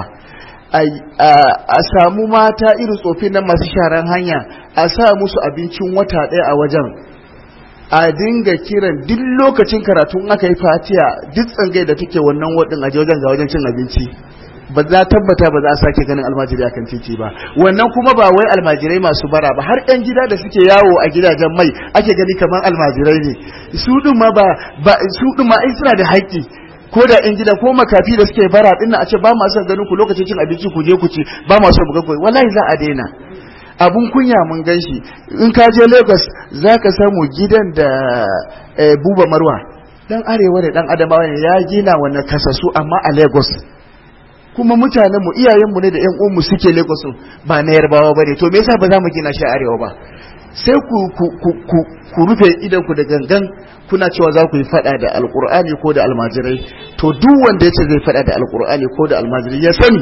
Speaker 6: a samu mata irin tsofin nan masu sharan hanya a sa musu abincin wata ɗaya a wajen a dinga kiran duk lokacin karatu aka yi fatiya duk tsangai da take wannan wadin a wajen ga wajen cin abinci ba za tabbata ba za a sake ganin almajiri akan titi ba wannan kuma ba wai almajirai masu bara ba har yan gida da suke yawo a gidajen mai ake gani kamar almajirai ne su din ma ba su din ma ai suna da haƙƙi ko da yan gida ko makafi da suke bara din a ce ba ma son ganin ku lokacin cin abinci ku je ku ci ba ma son buga koyi wallahi za a daina abun kunya mun gan shi in ka je Lagos za ka samu gidan da buba marwa dan arewa da dan adamawa ne ya gina wannan kasasu amma a Lagos kuma mutanen mu iyayen mu ne da ƴan uwan mu suke Lagos ba na yarbawa bane to me yasa ba za mu gina shi a arewa ba sai ku ku ku ku, ku rufe idan ku da gangan kuna cewa za ku yi fada da alkur'ani ko da almajirai to duk wanda yace zai fada da alkur'ani ko da almajirai ya sani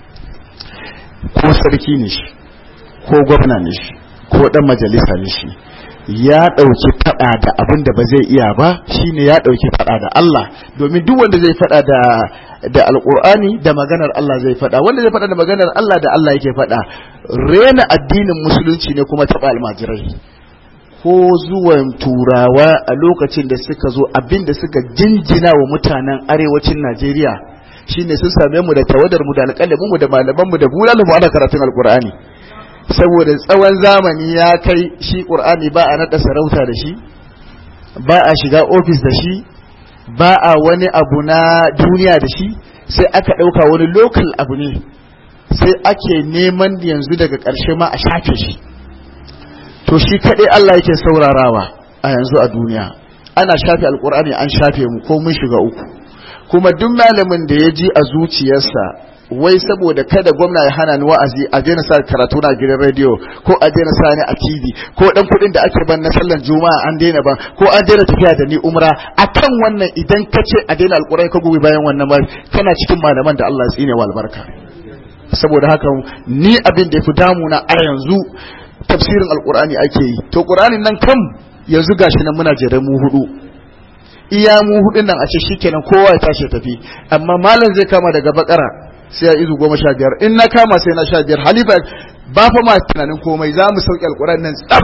Speaker 6: ko sarki ne shi ko gwamna ne shi ko dan majalisa ne shi ya ɗauki fada da abin da ba zai iya ba shine ya ɗauki fada da Allah domin duk wanda zai fada da da alkur'ani da maganar Allah zai fada wanda zai fada da maganar Allah da Allah yake fada rena addinin musulunci ne kuma taɓa almajirai ko zuwan turawa a lokacin da suka zo abin da suka jinjina wa mutanen arewacin Najeriya shine sun same mu da tawadar mu da alƙalamin mu da malaman mu da bulalu mu ana karatun alkur'ani saboda tsawon zamani ya kai shi ƙur'ani ba a naɗa sarauta da shi ba a shiga ofis da shi ba a wani abu na duniya da shi sai aka ɗauka wani lokal abu ne sai ake neman yanzu daga ƙarshe ma a shafe shi to shi kaɗai Allah yake saurarawa a yanzu a duniya ana shafe alƙur'ani an shafe mu ko mun shiga uku kuma duk malamin da ya ji a zuciyarsa wai saboda kada gwamna ya hana ni wa'azi a daina sa karatu na gidan rediyo ko a daina sa ni a TV ko dan kuɗin da ake ban na sallan juma'a an daina ban ko an daina tafiya da ni umra akan wannan idan ka ce a daina alƙurai ka gobe bayan wannan ba kana cikin malaman da Allah ya tsine wa albarka saboda haka ni abin da yafi damuna a yanzu tafsirin alƙur'ani ake yi to ƙur'anin nan kam yanzu gashi nan muna jere mu hudu iya mu hudun nan a ce shikenan kowa ya tashi tafi amma malam zai kama daga bakara sai ya izu goma sha biyar in na kama sai na sha biyar halifa ba fa ma tunanin komai za mu sauke alƙur'an nan tsaf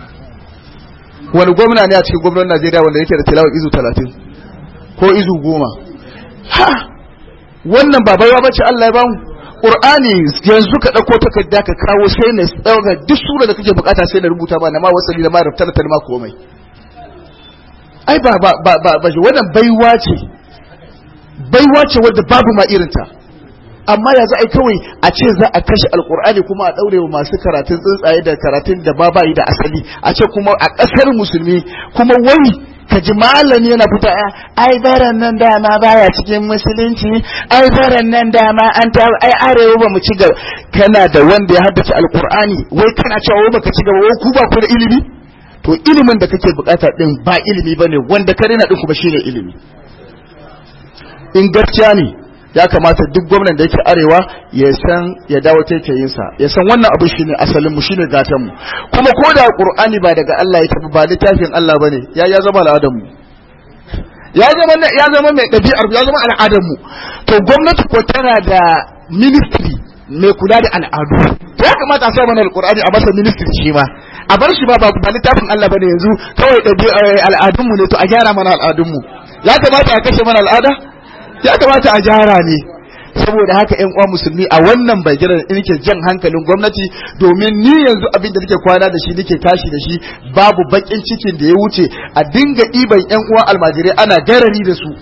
Speaker 6: wani gwamna ne a cikin gwamnan najeriya wanda yake da tilawar izu talatin ko izu goma ha wannan ba baiwa bace allah ya bamu ƙur'ani yanzu ka ɗauko takarda ka kawo sai na ɗauka duk sura da kake bukata sai na rubuta ba na ma wasali da ma raftar da ma komai ai ba ba ba ba wannan baiwa ce baiwa ce wadda babu ma irinta amma ya za a yi kawai a ce za a kashe alkur'ani kuma a ɗaure wa masu karatun tsuntsaye da karatun da ba bayi da asali a ce kuma a ƙasar musulmi kuma wai ka ji malami yana fita ai baran nan dama baya cikin musulunci ai baran nan dama an ta ai arewa ba mu ci gaba kana da wanda ya haddace alkur'ani wai kana cewa wai baka ci gaba wai ku ba ku da ilimi to ilimin da kake bukata din ba ilimi bane wanda ka rena din kuma shine ilimi in gaskiya ne ya kamata duk gwamnan da yake arewa ya san ya dawo taitayinsa ya san wannan abu shine asalin mu shine gatan mu kuma ko da qur'ani ba daga Allah ya tafi ba littafin Allah bane ya ya zama al'adar mu ya zama ya zama mai dabi'ar ya zama al'adar mu to gwamnati ko tana da ministry mai kula da al'adu to ya kamata a sa mana alqur'ani a masa ministry shi ma a bar shi ba ba ba littafin Allah bane yanzu kawai da al'adun mu ne to a gyara mana al'adun mu ya kamata a kashe mana al'ada ya kamata a gyara ne saboda haka ƴan uwa musulmi a wannan bagiran nake jan hankalin gwamnati domin ni yanzu abin da nake kwana da shi nake tashi da shi babu bakin cikin da ya wuce a dinga ɗiban ƴan uwa almajirai ana garari da su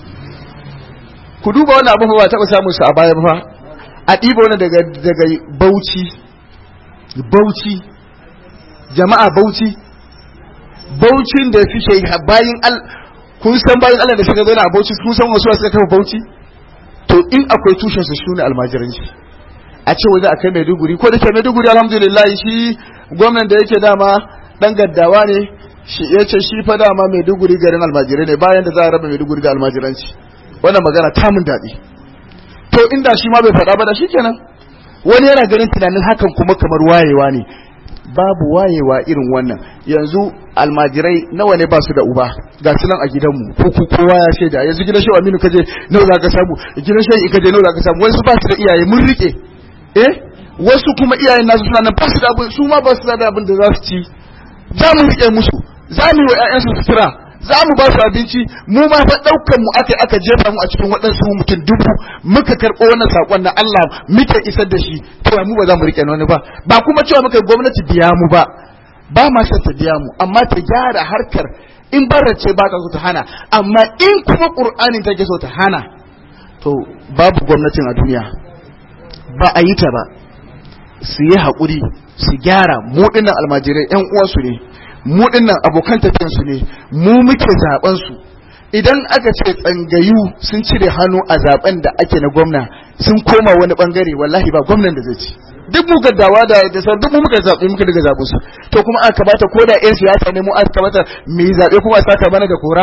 Speaker 6: ku duba wannan abin ba taɓa samun su a baya ba a ɗiba wani daga daga Bauchi Bauchi jama'a Bauchi Bauchin da suke bayin al kun san bayin Allah da suka zo na a Bauchi kun san wasu suka kafa Bauchi to in akwai tushen su shine almajiranci a ce waje a kai Maiduguri ko da ke Maiduguri alhamdulillah shi gwamnan da yake dama dan gaddawa ne shi ya ce shi fa dama Maiduguri garin almajirai ne bayan da za a raba Maiduguri ga almajiranci wannan magana ta mun daɗi to inda shi ma bai faɗa ba da shi kenan wani yana ganin tunanin hakan kuma kamar wayewa ne babu wayewa irin wannan yanzu almajirai nawa ne ba su da uba ga su nan a gidanmu ko ku kowa ya shaida yanzu gidan shehu aminu kaje nawa za ka samu gidan shehu kaje nawa za ka samu wasu ba su da iyaye mun rike eh wasu kuma iyayen nasu suna nan ba su da abin su ma ba su da abin da za su ci za mu rike musu za mu yi wa ƴaƴansu sutura za mu ba su abinci mu ma fa ɗaukan mu aka aka jefa mu a cikin waɗansu mutum dubu muka karɓo wannan saƙon na Allah muke isar da shi to mu ba za mu riƙe wani ba ba kuma cewa muka gwamnati biya mu ba ba ma son ta biya mu amma ta gyara harkar in ce ba ta so ta hana amma in kuma ƙur'anin take so ta hana to babu gwamnatin a duniya ba a yi ta ba su yi haƙuri su gyara mu ɗinnan almajirai 'yan uwansu ne mu dinnan abokan tafiyansu ne mu muke zaben su idan aka ce tsangayu sun cire hannu a zaben da ake na gwamna sun koma wani bangare wallahi ba gwamnan da zai ci duk mu gaddawa da da sauran duk mu muka zabe muka daga zaben su to kuma aka bata ko da yan siyasa ne mu aka bata me zabe kuma saka mana da kora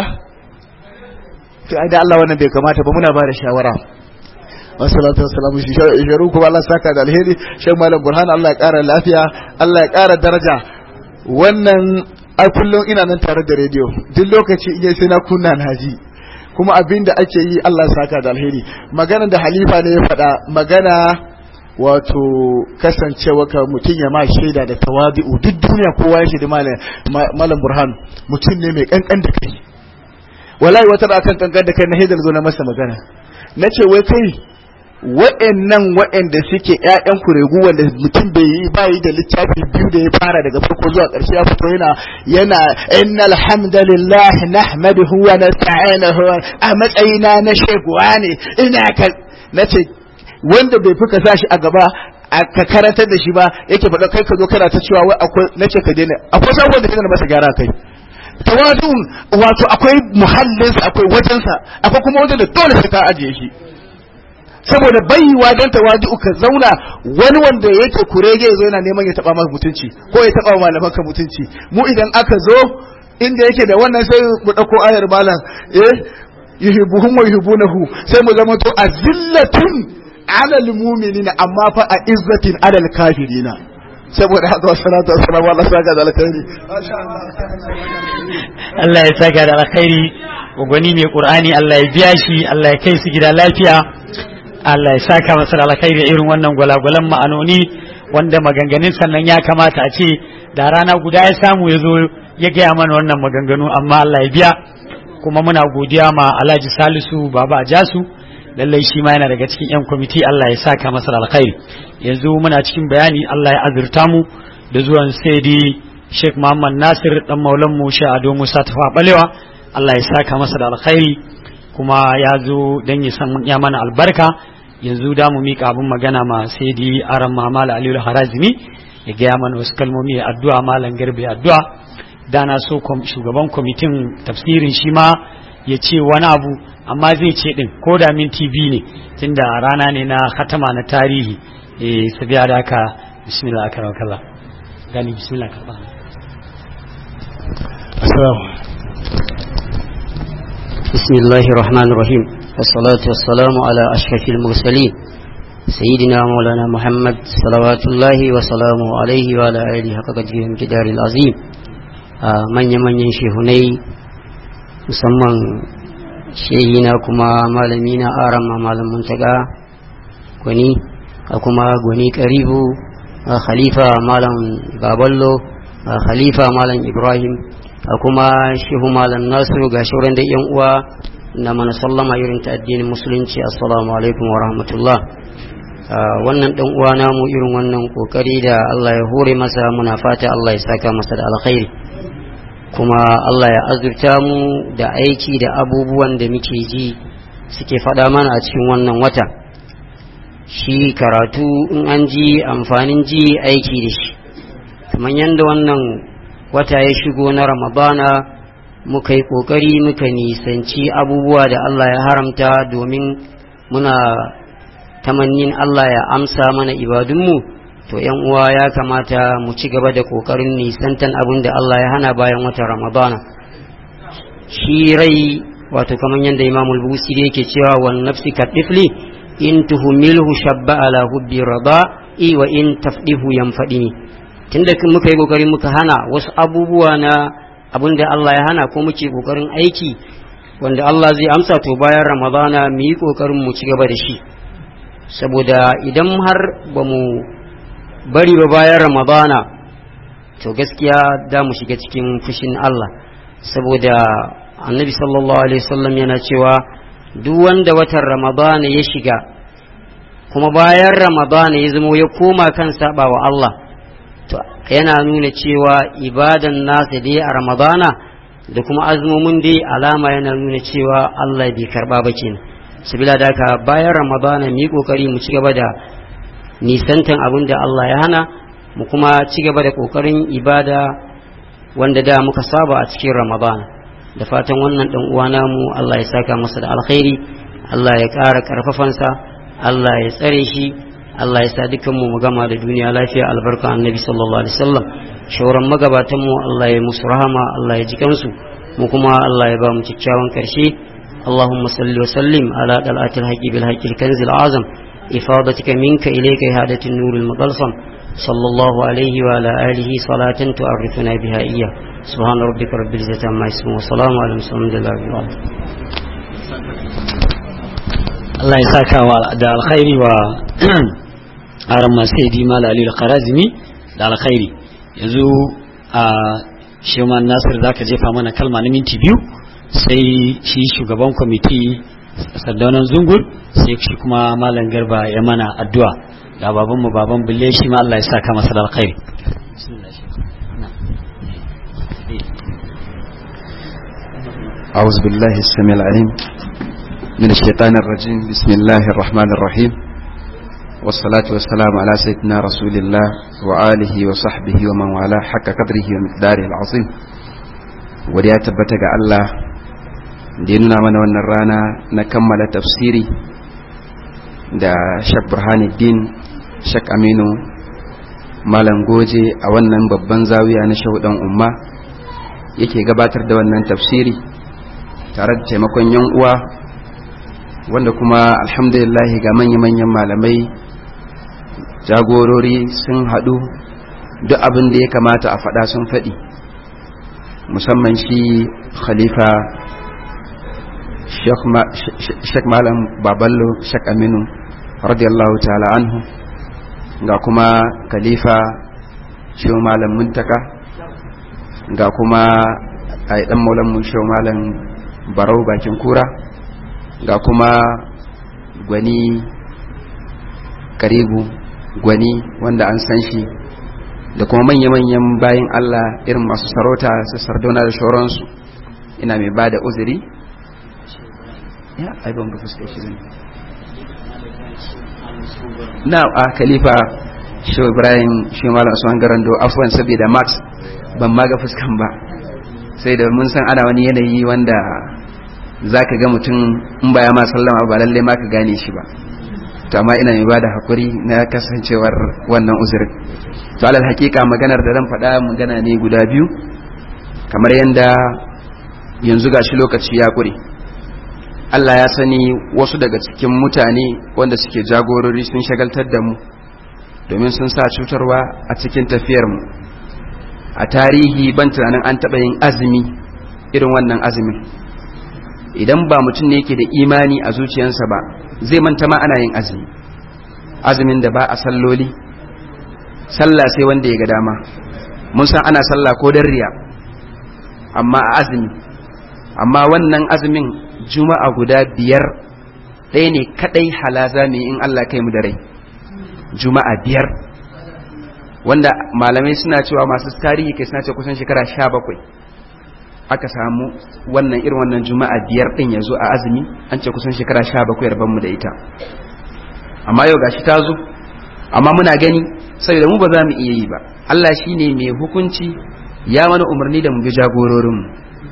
Speaker 6: to ai da Allah wannan bai kamata ba muna ba da shawara wassalatu wassalamu shi sharu kuma Allah saka da alheri shan malam burhan Allah ya kara lafiya Allah ya kara daraja wannan ai kullum ina nan tare da rediyo duk lokaci in sai na kunna na ji kuma abin da ake yi Allah saka da alheri magana da halifa ne ya faɗa magana wato kasancewa ka mutum ya ma shaida da tawabi'u duk duniya kowa ya shaida malam burhan mutum ne mai kankan da kai wallahi wata da akan kankan da kai na haidar zo na masa magana na ce wai kai wa'annan wa'anda suke ƴaƴan kuregu wanda mutum bai yi ba yi da littafi biyu da ya fara daga farko zuwa ƙarshe ya fito yana yana innal hamdalillah nahmaduhu wa nasta'inuhu a matsayina na shekuwa ne ina ka nace wanda bai fuka sa shi a gaba ka karantar da shi ba yake faɗa kai ka zo kana ta cewa wai akwai nace ka daina akwai sabon da kana masa gyara kai tawadun wato akwai muhallinsa akwai wajensa akwai kuma wajen da dole sai ka ajiye shi saboda baiwa don tawadu ka zauna wani wanda yake kurege zo yana neman ya taba maka mutunci ko ya taba malaman ka mutunci mu idan aka zo inda yake da wannan sai mu dauko ayar malam eh yuhibbuhum wa yuhibbunahu sai mu zama to azillatun ala almu'minina amma fa a izzatin ala alkafirina saboda haka wassalatu wassalamu ala saka da alkhairi
Speaker 2: Allah ya saka da alkhairi gwani mai qur'ani Allah ya biya shi Allah ya kai su gida lafiya Allah ya saka masa da alkhairi irin wannan gwalagwalan ma'anoni wanda maganganun sannan ya kamata a ce da rana guda ya samu ya zo ya gaya mana wannan maganganu amma Allah ya biya kuma muna godiya ma Alhaji Salisu Baba Ajasu lallai shi ma yana daga cikin yan kwamiti Allah ya saka masa da alkhairi yanzu muna cikin bayani Allah ya azurta mu da zuwan Saidi Sheikh Muhammad Nasir dan maulan mu Sheikh Ado Musa Tafa Balewa Allah ya saka masa da alkhairi kuma ya zo dan ya san ya mana albarka yanzu da mu mika abin magana ma sai di aran mamal aliyu harazimi ya gaya mana wasu kalmomi ya addu'a malam garbe addu'a da na so shugaban kwamitin tafsirin shi ma ya ce wani abu amma zai ce din ko da min tv ne tunda rana ne na hatama na tarihi eh sabiya da haka bismillah akram kallah gani bismillah karba
Speaker 7: بسم الله الرحمن الرحيم والصلاة والسلام على أشرف المرسلين سيدنا مولانا محمد صلوات الله وسلامه عليه وعلى آله حق قدره الجدار العظيم من يمن ينشهني musamman shehina kuma malamina aran ma malam muntaka kwani a kuma gwani karibu a khalifa malam baballo a khalifa malam ibrahim a kuma shehu malam nasiru ga shauran da yan uwa na mana sallama irin ta addinin musulunci assalamu alaikum wa rahmatullah wannan dan uwa namu irin wannan kokari da Allah ya hore masa muna fata Allah ya saka masa da alkhairi kuma Allah ya azurta mu da aiki da abubuwan da muke ji suke faɗa mana a cikin wannan wata shi karatu in an ji amfanin ji aiki da shi kamar yadda wannan wata ya shigo na ramadana muka yi ƙoƙari muka nisanci abubuwa da Allah ya haramta domin muna tamannin Allah ya amsa mana ibadunmu to yan uwa ya kamata mu ci gaba da kokarin nisantan abin da Allah ya hana bayan wata Ramadana shi rai wato kamar yadda Imam al-Busiri yake cewa wan nafsi kadifli in tuhumilhu shabba ala hubbi rada i wa in tafdihu yanfadini tunda muka yi kokarin muka hana wasu abubuwa na abin da Allah ya hana ko muke kokarin aiki wanda Allah zai amsa to bayan Ramadana mu yi kokarin mu ci gaba da shi saboda idan har ba mu bari ba bayan ramadana to gaskiya da mu shiga cikin fushin Allah saboda annabi sallallahu alaihi wasallam yana cewa duk wanda watan ramadana ya shiga kuma bayan ramadana ya zama ya koma kan saba wa Allah to yana nuna cewa ibadan nasa dai a ramadana da kuma azumomin dai alama yana nuna cewa Allah bai karba ba kenan sabila da haka bayan ramadana mu yi kokari mu ci gaba da nisantan abin da Allah ya hana mu kuma ci gaba da kokarin ibada wanda da muka saba a cikin ramadana da fatan wannan dan uwa namu Allah ya saka masa da alkhairi Allah ya ƙara karfafansa Allah ya tsare shi Allah ya sa dukan mu mu gama da duniya lafiya albarka annabi sallallahu alaihi wasallam shauran magabatan mu Allah ya musu rahama Allah ya ji kansu mu kuma Allah ya ba mu kyakkyawan karshe اللهم صل وسلم على دلعة الحق بالحق الكنز الأعظم إفاضتك منك إليك إهادة النور المطلسم صلى الله عليه وعلى آله صلاة تعرفنا بها إياه سبحان ربك رب العزة عما يصفون وسلام على المرسلين الحمد لله رب العالمين
Speaker 2: Allah ya saka wa da alkhairi wa aran masaidi mal ali al-qarazimi da alkhairi yanzu a Sheman Nasir zaka jefa mana kalma na minti biyu sai shi shugaban kwamiti sardaunan zungur sai shi kuma malam garba ya mana addu'a ga baban mu baban bulle shi ma Allah ya saka masa da alkhairi
Speaker 8: أعوذ بالله السميع العليم من الشيطان الرجيم بسم الله الرحمن الرحيم والصلاة والسلام على سيدنا رسول الله وآله وصحبه ومن والاه حق قدره ومقداره العظيم ودي تبتغى الله da ya nuna mana wannan rana na kammala tafsiri da shak burhanuddin shak aminu malam goje a wannan babban zawiya na shahudan umma yake gabatar da wannan tafsiri tare da taimakon yan uwa wanda kuma alhamdulillah ga manya-manyan malamai jagorori sun haɗu duk abin da ya kamata a faɗa sun faɗi musamman shi khalifa Sheikh Malam Baballo Sheikh Aminu radiyallahu ta'ala anhu ga kuma Khalifa Sheikh Malam Muntaka ga kuma ai dan Maulan mu Sheikh Malam Barau bakin kura ga kuma gwani Karibu gwani wanda an san shi da kuma manya-manyan bayan Allah irin masu sarauta su sardona da shoransu ina mai ba da uzuri ya ai ban ga fuskar shi ne na a khalifa shi ibrahim shi malam usman garando afwan saboda max ban ma ga fuskan ba sai da mun san ana wani yanayi wanda zaka ga mutum in baya ma sallama ba lalle ma ka gane shi ba to amma ina mai bada hakuri na kasancewar wannan uzurin to alal hakika maganar da zan faɗa magana ne guda biyu kamar yadda yanzu gashi lokaci ya ƙure Allah ya sani wasu daga cikin mutane wanda suke jagorori sun shagaltar da mu domin sun sa cutarwa a cikin tafiyarmu a tarihi ban tunanin an taɓa yin azumi irin wannan azumin idan ba mutum ne yake da imani a zuciyarsa ba zai manta ma ana yin azumi azumin da ba a salloli sallah sai wanda ya ga dama mun san ana sallah ko dan riya amma a azumi amma wannan azumin juma'a guda biyar ɗaya ne kaɗai halaza mai in Allah kai mu da rai juma'a biyar wanda malamai suna cewa masu tarihi kai suna ce kusan shekara sha bakwai aka samu wannan irin wannan juma'a biyar ɗin ya zo a azumi an ce kusan shekara sha bakwai mu da ita amma yau gashi ta zo amma muna gani saboda mu ba za mu iya yi ba Allah shi ne mai hukunci ya mana umarni da mu bi jagororinmu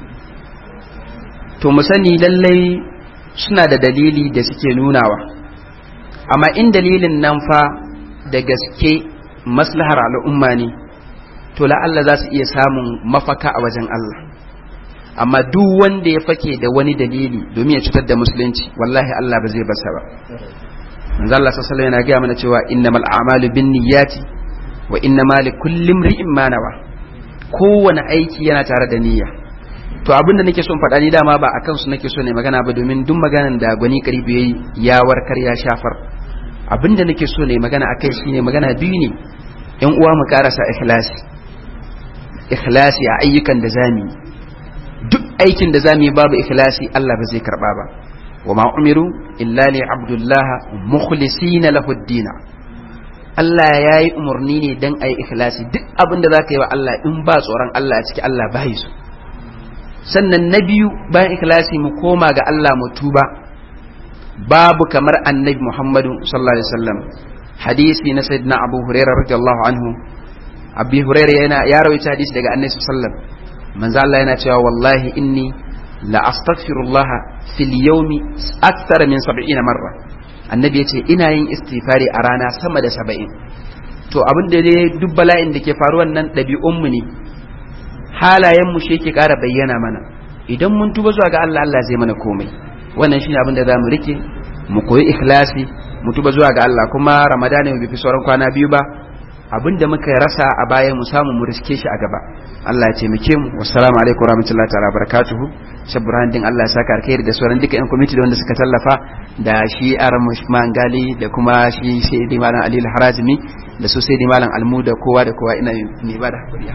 Speaker 8: to mu sani lallai suna da dalili da suke nunawa amma in dalilin nan fa da gaske maslahar al'umma ne to la'alla za su iya samun mafaka a wajen Allah amma duk wanda ya fake da wani dalili domin ya cutar da musulunci wallahi Allah ba zai basa ba manzo Allah sallallahu alaihi yana gaya mana cewa innamal a'malu binniyati wa innama likulli imri'in ma nawa kowane aiki yana tare da niyya to abinda nake son faɗa ni dama ba akan su nake so ne magana ba domin duk maganan da gwani karibu yayi ya warkar ya shafar abinda nake so ne magana akai shine magana biyu ne yan uwa mu karasa ikhlasi ikhlasi a ayyukan da zamu duk aikin da zamu yi babu ikhlasi Allah ba zai karba ba وما أمروا إلا لعبد الله مخلصين له الدين Allah ya yi umarni ne don a yi ikhlasi duk abin da za ka yi wa Allah in ba tsoron Allah a ciki Allah ba su sannan na biyu bayan ikhlasi mu koma ga Allah mu tuba babu kamar annabi Muhammadu sallallahu alaihi wasallam hadisi na sayyidina Abu Hurairah radiyallahu anhu Abu Hurairah yana ya rawaita hadisi daga annabi sallallahu alaihi wasallam manzo Allah yana cewa wallahi inni la astaghfirullah fil yawmi akthar min 70 marra annabi yace ina yin istighfari a rana sama da 70 to abin da dai duk bala'in da ke faruwan nan ɗabi'un mu ne halayen mu shi yake ƙara bayyana mana idan mun tuba zuwa ga Allah Allah zai mana komai wannan shine abin da za mu rike mu koyi ikhlasi mu tuba zuwa ga Allah kuma ramadana bai fi sauran kwana biyu ba abin da muka rasa a baya mu samu mu riske shi a gaba Allah ya taimake mu wassalamu alaikum warahmatullahi ta'ala barakatuhu shabran din Allah ya saka alkhairi da sauran duka yan committee da wanda suka tallafa da shi aram mangali da kuma shi sai malam Ali Harazimi da su sai malam Almu da kowa da kowa ina ne ba da hakuri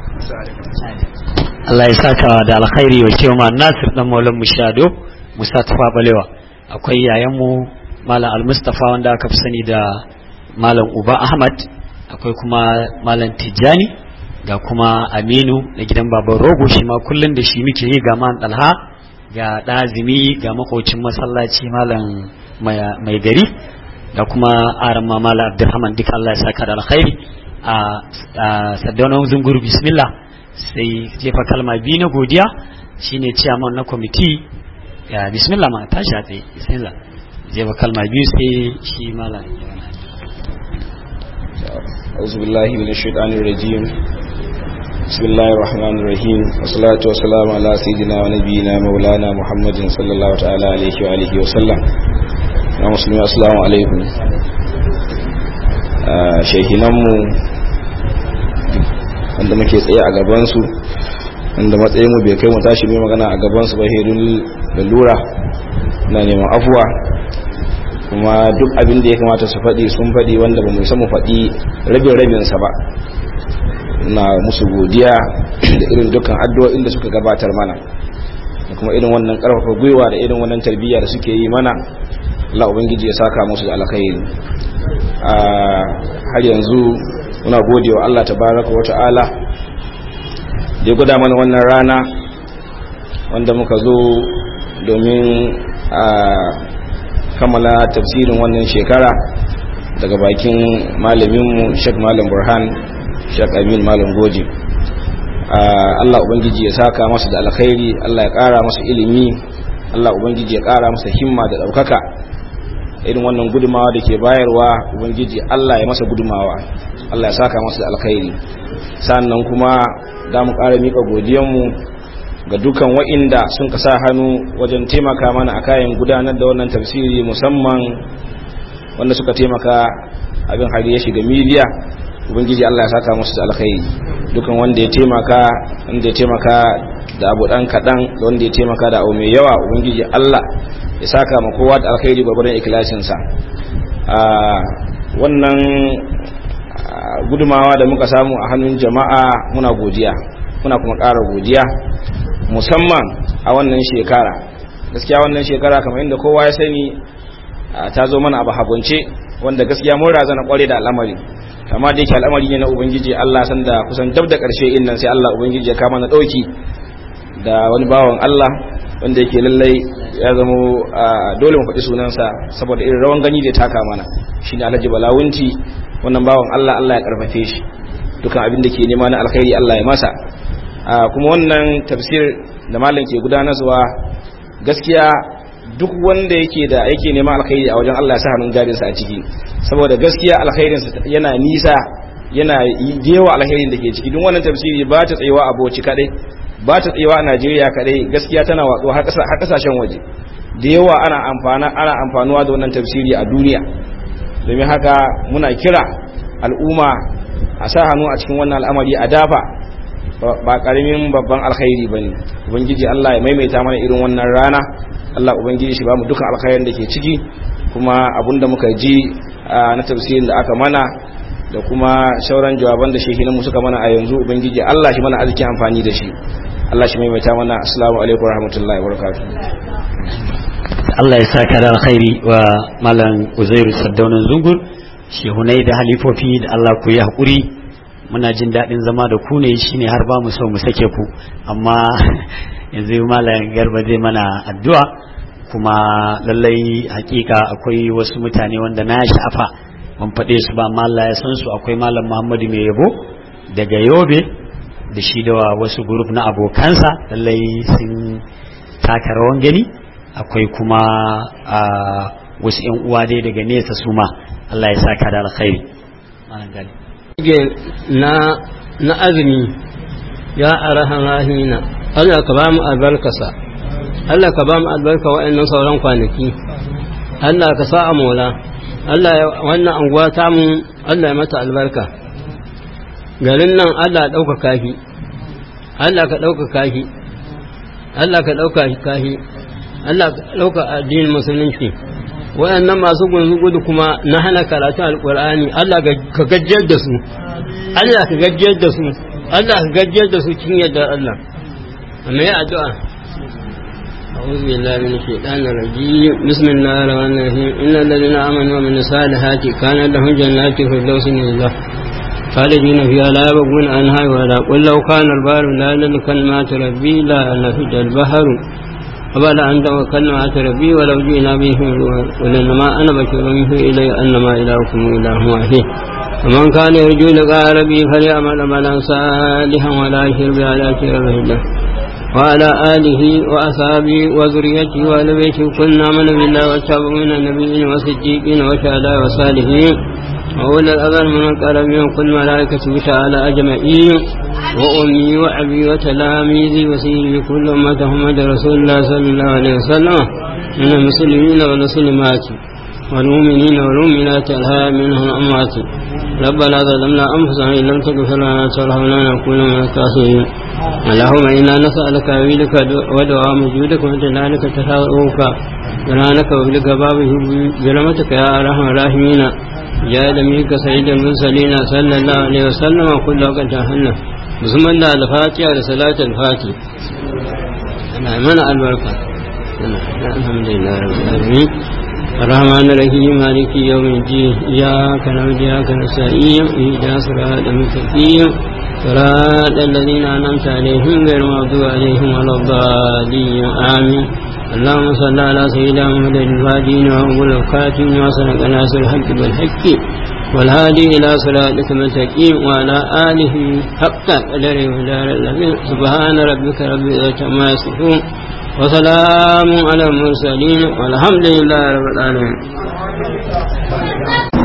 Speaker 2: Allah ya saka da alkhairi wa cewa Nasir dan Maulan Mushado Musa Tafa Balewa akwai yayan mu malam Al-Mustafa wanda aka fi sani da malam Uba Ahmad akwai kuma malam Tijjani ga kuma Aminu na gidan baban Rogo shi ma kullun da shi muke yi ga man Dalha ga ɗazimi ga makocin masallaci malam mai gari da kuma arama malam Abdulrahman duka Allah ya saka da alkhairi a Saddauna Zungur bismillah sai jefa kalma biyu na godiya shine ciyaman na kwamiti ya bismillah ma tashi a tsaye bismillah jefa kalma biyu sai shi malam
Speaker 9: أعوذ بالله من الشيطان الرجيم بسم الله الرحمن الرحيم والصلاة والسلام على سيدنا ونبينا مولانا محمد صلى الله تعالى عليه وآله وسلم يا مسلمين السلام عليكم shehinanmu wanda muke tsaye a gabansu wanda matsayinmu bai kai mu tashi mai magana a gabansu ba hedun lalura na neman afuwa kuma duk abin da ya kamata su faɗi sun faɗi wanda ba mu mu faɗi rabin rabinsa ba na musu godiya da irin dukkan addu'o'in da suka gabatar mana da kuma irin wannan ƙarfafa gwiwa da irin wannan tarbiyya da suke yi mana Allah ubangiji ya saka musu da alkhairi a har yanzu muna gode wa Allah tabaraka wa ta'ala da ya guda mana wannan rana wanda muka zo domin a kammala tafsirin wannan shekara daga bakin malaminmu Sheikh Malam Burhan Sheikh Amin Malam Goji Allah ubangiji ya saka masa da alkhairi Allah ya kara masa ilimi Allah ubangiji ya kara masa himma da daukaka irin wannan gudumawa da ke bayarwa ubangiji Allah ya masa gudumawa Allah ya saka masa da alkhairi sannan kuma da mu kara mika godiyanmu ga dukan wa'inda sun ka sa hannu wajen taimaka mana a kayan gudanar da wannan tafsiri musamman wanda suka taimaka abin hari ya shiga miliya ubangiji Allah ya saka musu da alkhairi dukan wanda ya taimaka wanda ya taimaka da abu dan kadan da wanda ya taimaka da abu mai yawa ubangiji Allah ya saka ma kowa da alkhairi gwagwaron ikilashin sa wannan gudumawa da muka samu a hannun jama'a muna godiya muna kuma ƙara godiya musamman a wannan shekara gaskiya wannan shekara kamar inda kowa ya sani ta zo mana abu hagunce wanda gaskiya mun razana kware da al'amari amma da yake al'amari ne na ubangiji Allah san da kusan dab da karshe in nan sai Allah ubangiji ya kama na dauki da wani bawan Allah wanda yake lallai ya zamo dole mu faɗi sunansa saboda irin rawan gani da taka mana shine Alhaji Balawunti wannan bawan Allah Allah ya karfafe shi dukan abin da ke nema na alkhairi Allah ya masa kuma wannan tafsir da malam ke gudanarwa gaskiya duk wanda yake da yake neman alkhairi a wajen Allah ya sa hannun jarinsa a ciki saboda gaskiya alkhairinsa yana nisa yana yawa alkhairin da ke ciki duk wannan tafsiri ba ta tsayawa a Bauchi kadai ba ta tsayawa a Najeriya kadai gaskiya tana watsu har kasashen waje da yawa ana amfana ana amfanuwa da wannan tafsiri a duniya domin haka muna kira al'umma a sa hannu a cikin wannan al'amari a dafa ba karamin babban alkhairi bane ubangiji Allah ya maimaita mana irin wannan rana Allah ubangiji shi ba mu dukan alkhairin da ke ciki kuma abinda muka ji na tafsirin da aka mana da kuma sauran jawaban da shehinan mu suka mana a yanzu ubangiji Allah shi mana arzikin amfani da shi Allah shi maimaita mana assalamu alaikum warahmatullahi wabarakatuh
Speaker 2: Allah ya saka da alkhairi wa malam Uzairu Saddaunan Zungur shehunai da halifofi da Allah ku yi hakuri muna jin daɗin zama da ku ne shine har ba mu so mu sake ku amma yanzu malam garba zai mana addu'a kuma lallai hakika akwai wasu mutane wanda na sha'afa ban faɗe su ba amma Allah ya san su akwai malam Muhammadu mai yabo daga Yobe da shi da wasu grup na abokansa lallai sun taka rawan gani akwai kuma wasu yan uwa dai daga nesa su ma Allah ya saka da alkhairi malam gali
Speaker 10: na na azumi ya arahan rahina Allah ka ba mu albarkasa Allah ka ba mu albarka wa'annan sauran kwanaki Allah ka sa a mola Allah wannan anguwa ta mu Allah ya mata albarka garin nan Allah ya ɗauka kafi Allah ka ɗauka kafi Allah ka ɗauka kafi Allah ka ɗauka addinin musulunci waɗannan masu gunzu gudu kuma na hana karatun alƙur'ani Allah ka gajiyar da su Allah ka gajiyar da su Allah ka gajiyar da su cikin yadda Allah amma ya addu'a أعوذ بالله من الشيطان الرجيم بسم الله الرحمن الرحيم إن الذين آمنوا ومن الصالحات كان لهم جنات الفردوس نزلا خالدين فيها لا يبغون عنها ولا قل لو كان البحر لا لكلمات ربي لا نفد البحر قبل أن كلمات ربي ولو جئنا به قل إنما أنا بشر منه إلي أنما إلهكم إله واحد ومن كان يرجو لقاء ربي فليعمل عملا صالحا ولا يشرك بعلاج ربه وعلى آله وأصحابه وذريته وآل بيته كنا من بالله والتابعين النبيين والصديقين والشهداء والصالحين وأولى الأذى من القرب من كل ملائكة تعالى أجمعين وأمي وأبي وتلاميذي وسيدي كل أمة محمد رسول الله صلى الله عليه وسلم من المسلمين والمسلمات والمؤمنين والمؤمنات الهاء منهم أموات ربنا ظلمنا أنفسنا إن لم تغفر لنا وترحمنا لنكون من الخاسرين اللهم إنا نسألك عبيدك ودعاء وجودك وجلالك تشاؤك جلالك وبلك بابه برمتك يا أرحم الراحمين يا دميك سيد المرسلين صلى الله عليه وسلم وكل وقت جهنم بسم الله الفاتحة لصلاة الفاتحة أنا من البركة الحمد لله رب العالمين الرحمن الرحيم مالك يوم الدين إياك نعبد وإياك نستعين اهدنا صراط المستقيم صراط الذين أنعمت عليهم غير المغضوب عليهم ولا الضالين آمين اللهم صل على سيدنا محمد الفاتحين وأول الخاتم وصدق ناصر الحق بالحق والهادي إلى صراطك المستقيم وعلى آله حق قدره ودار الذين سبحان ربك رب العزة عما يصفون وسلام على المرسلين والحمد لله رب العالمين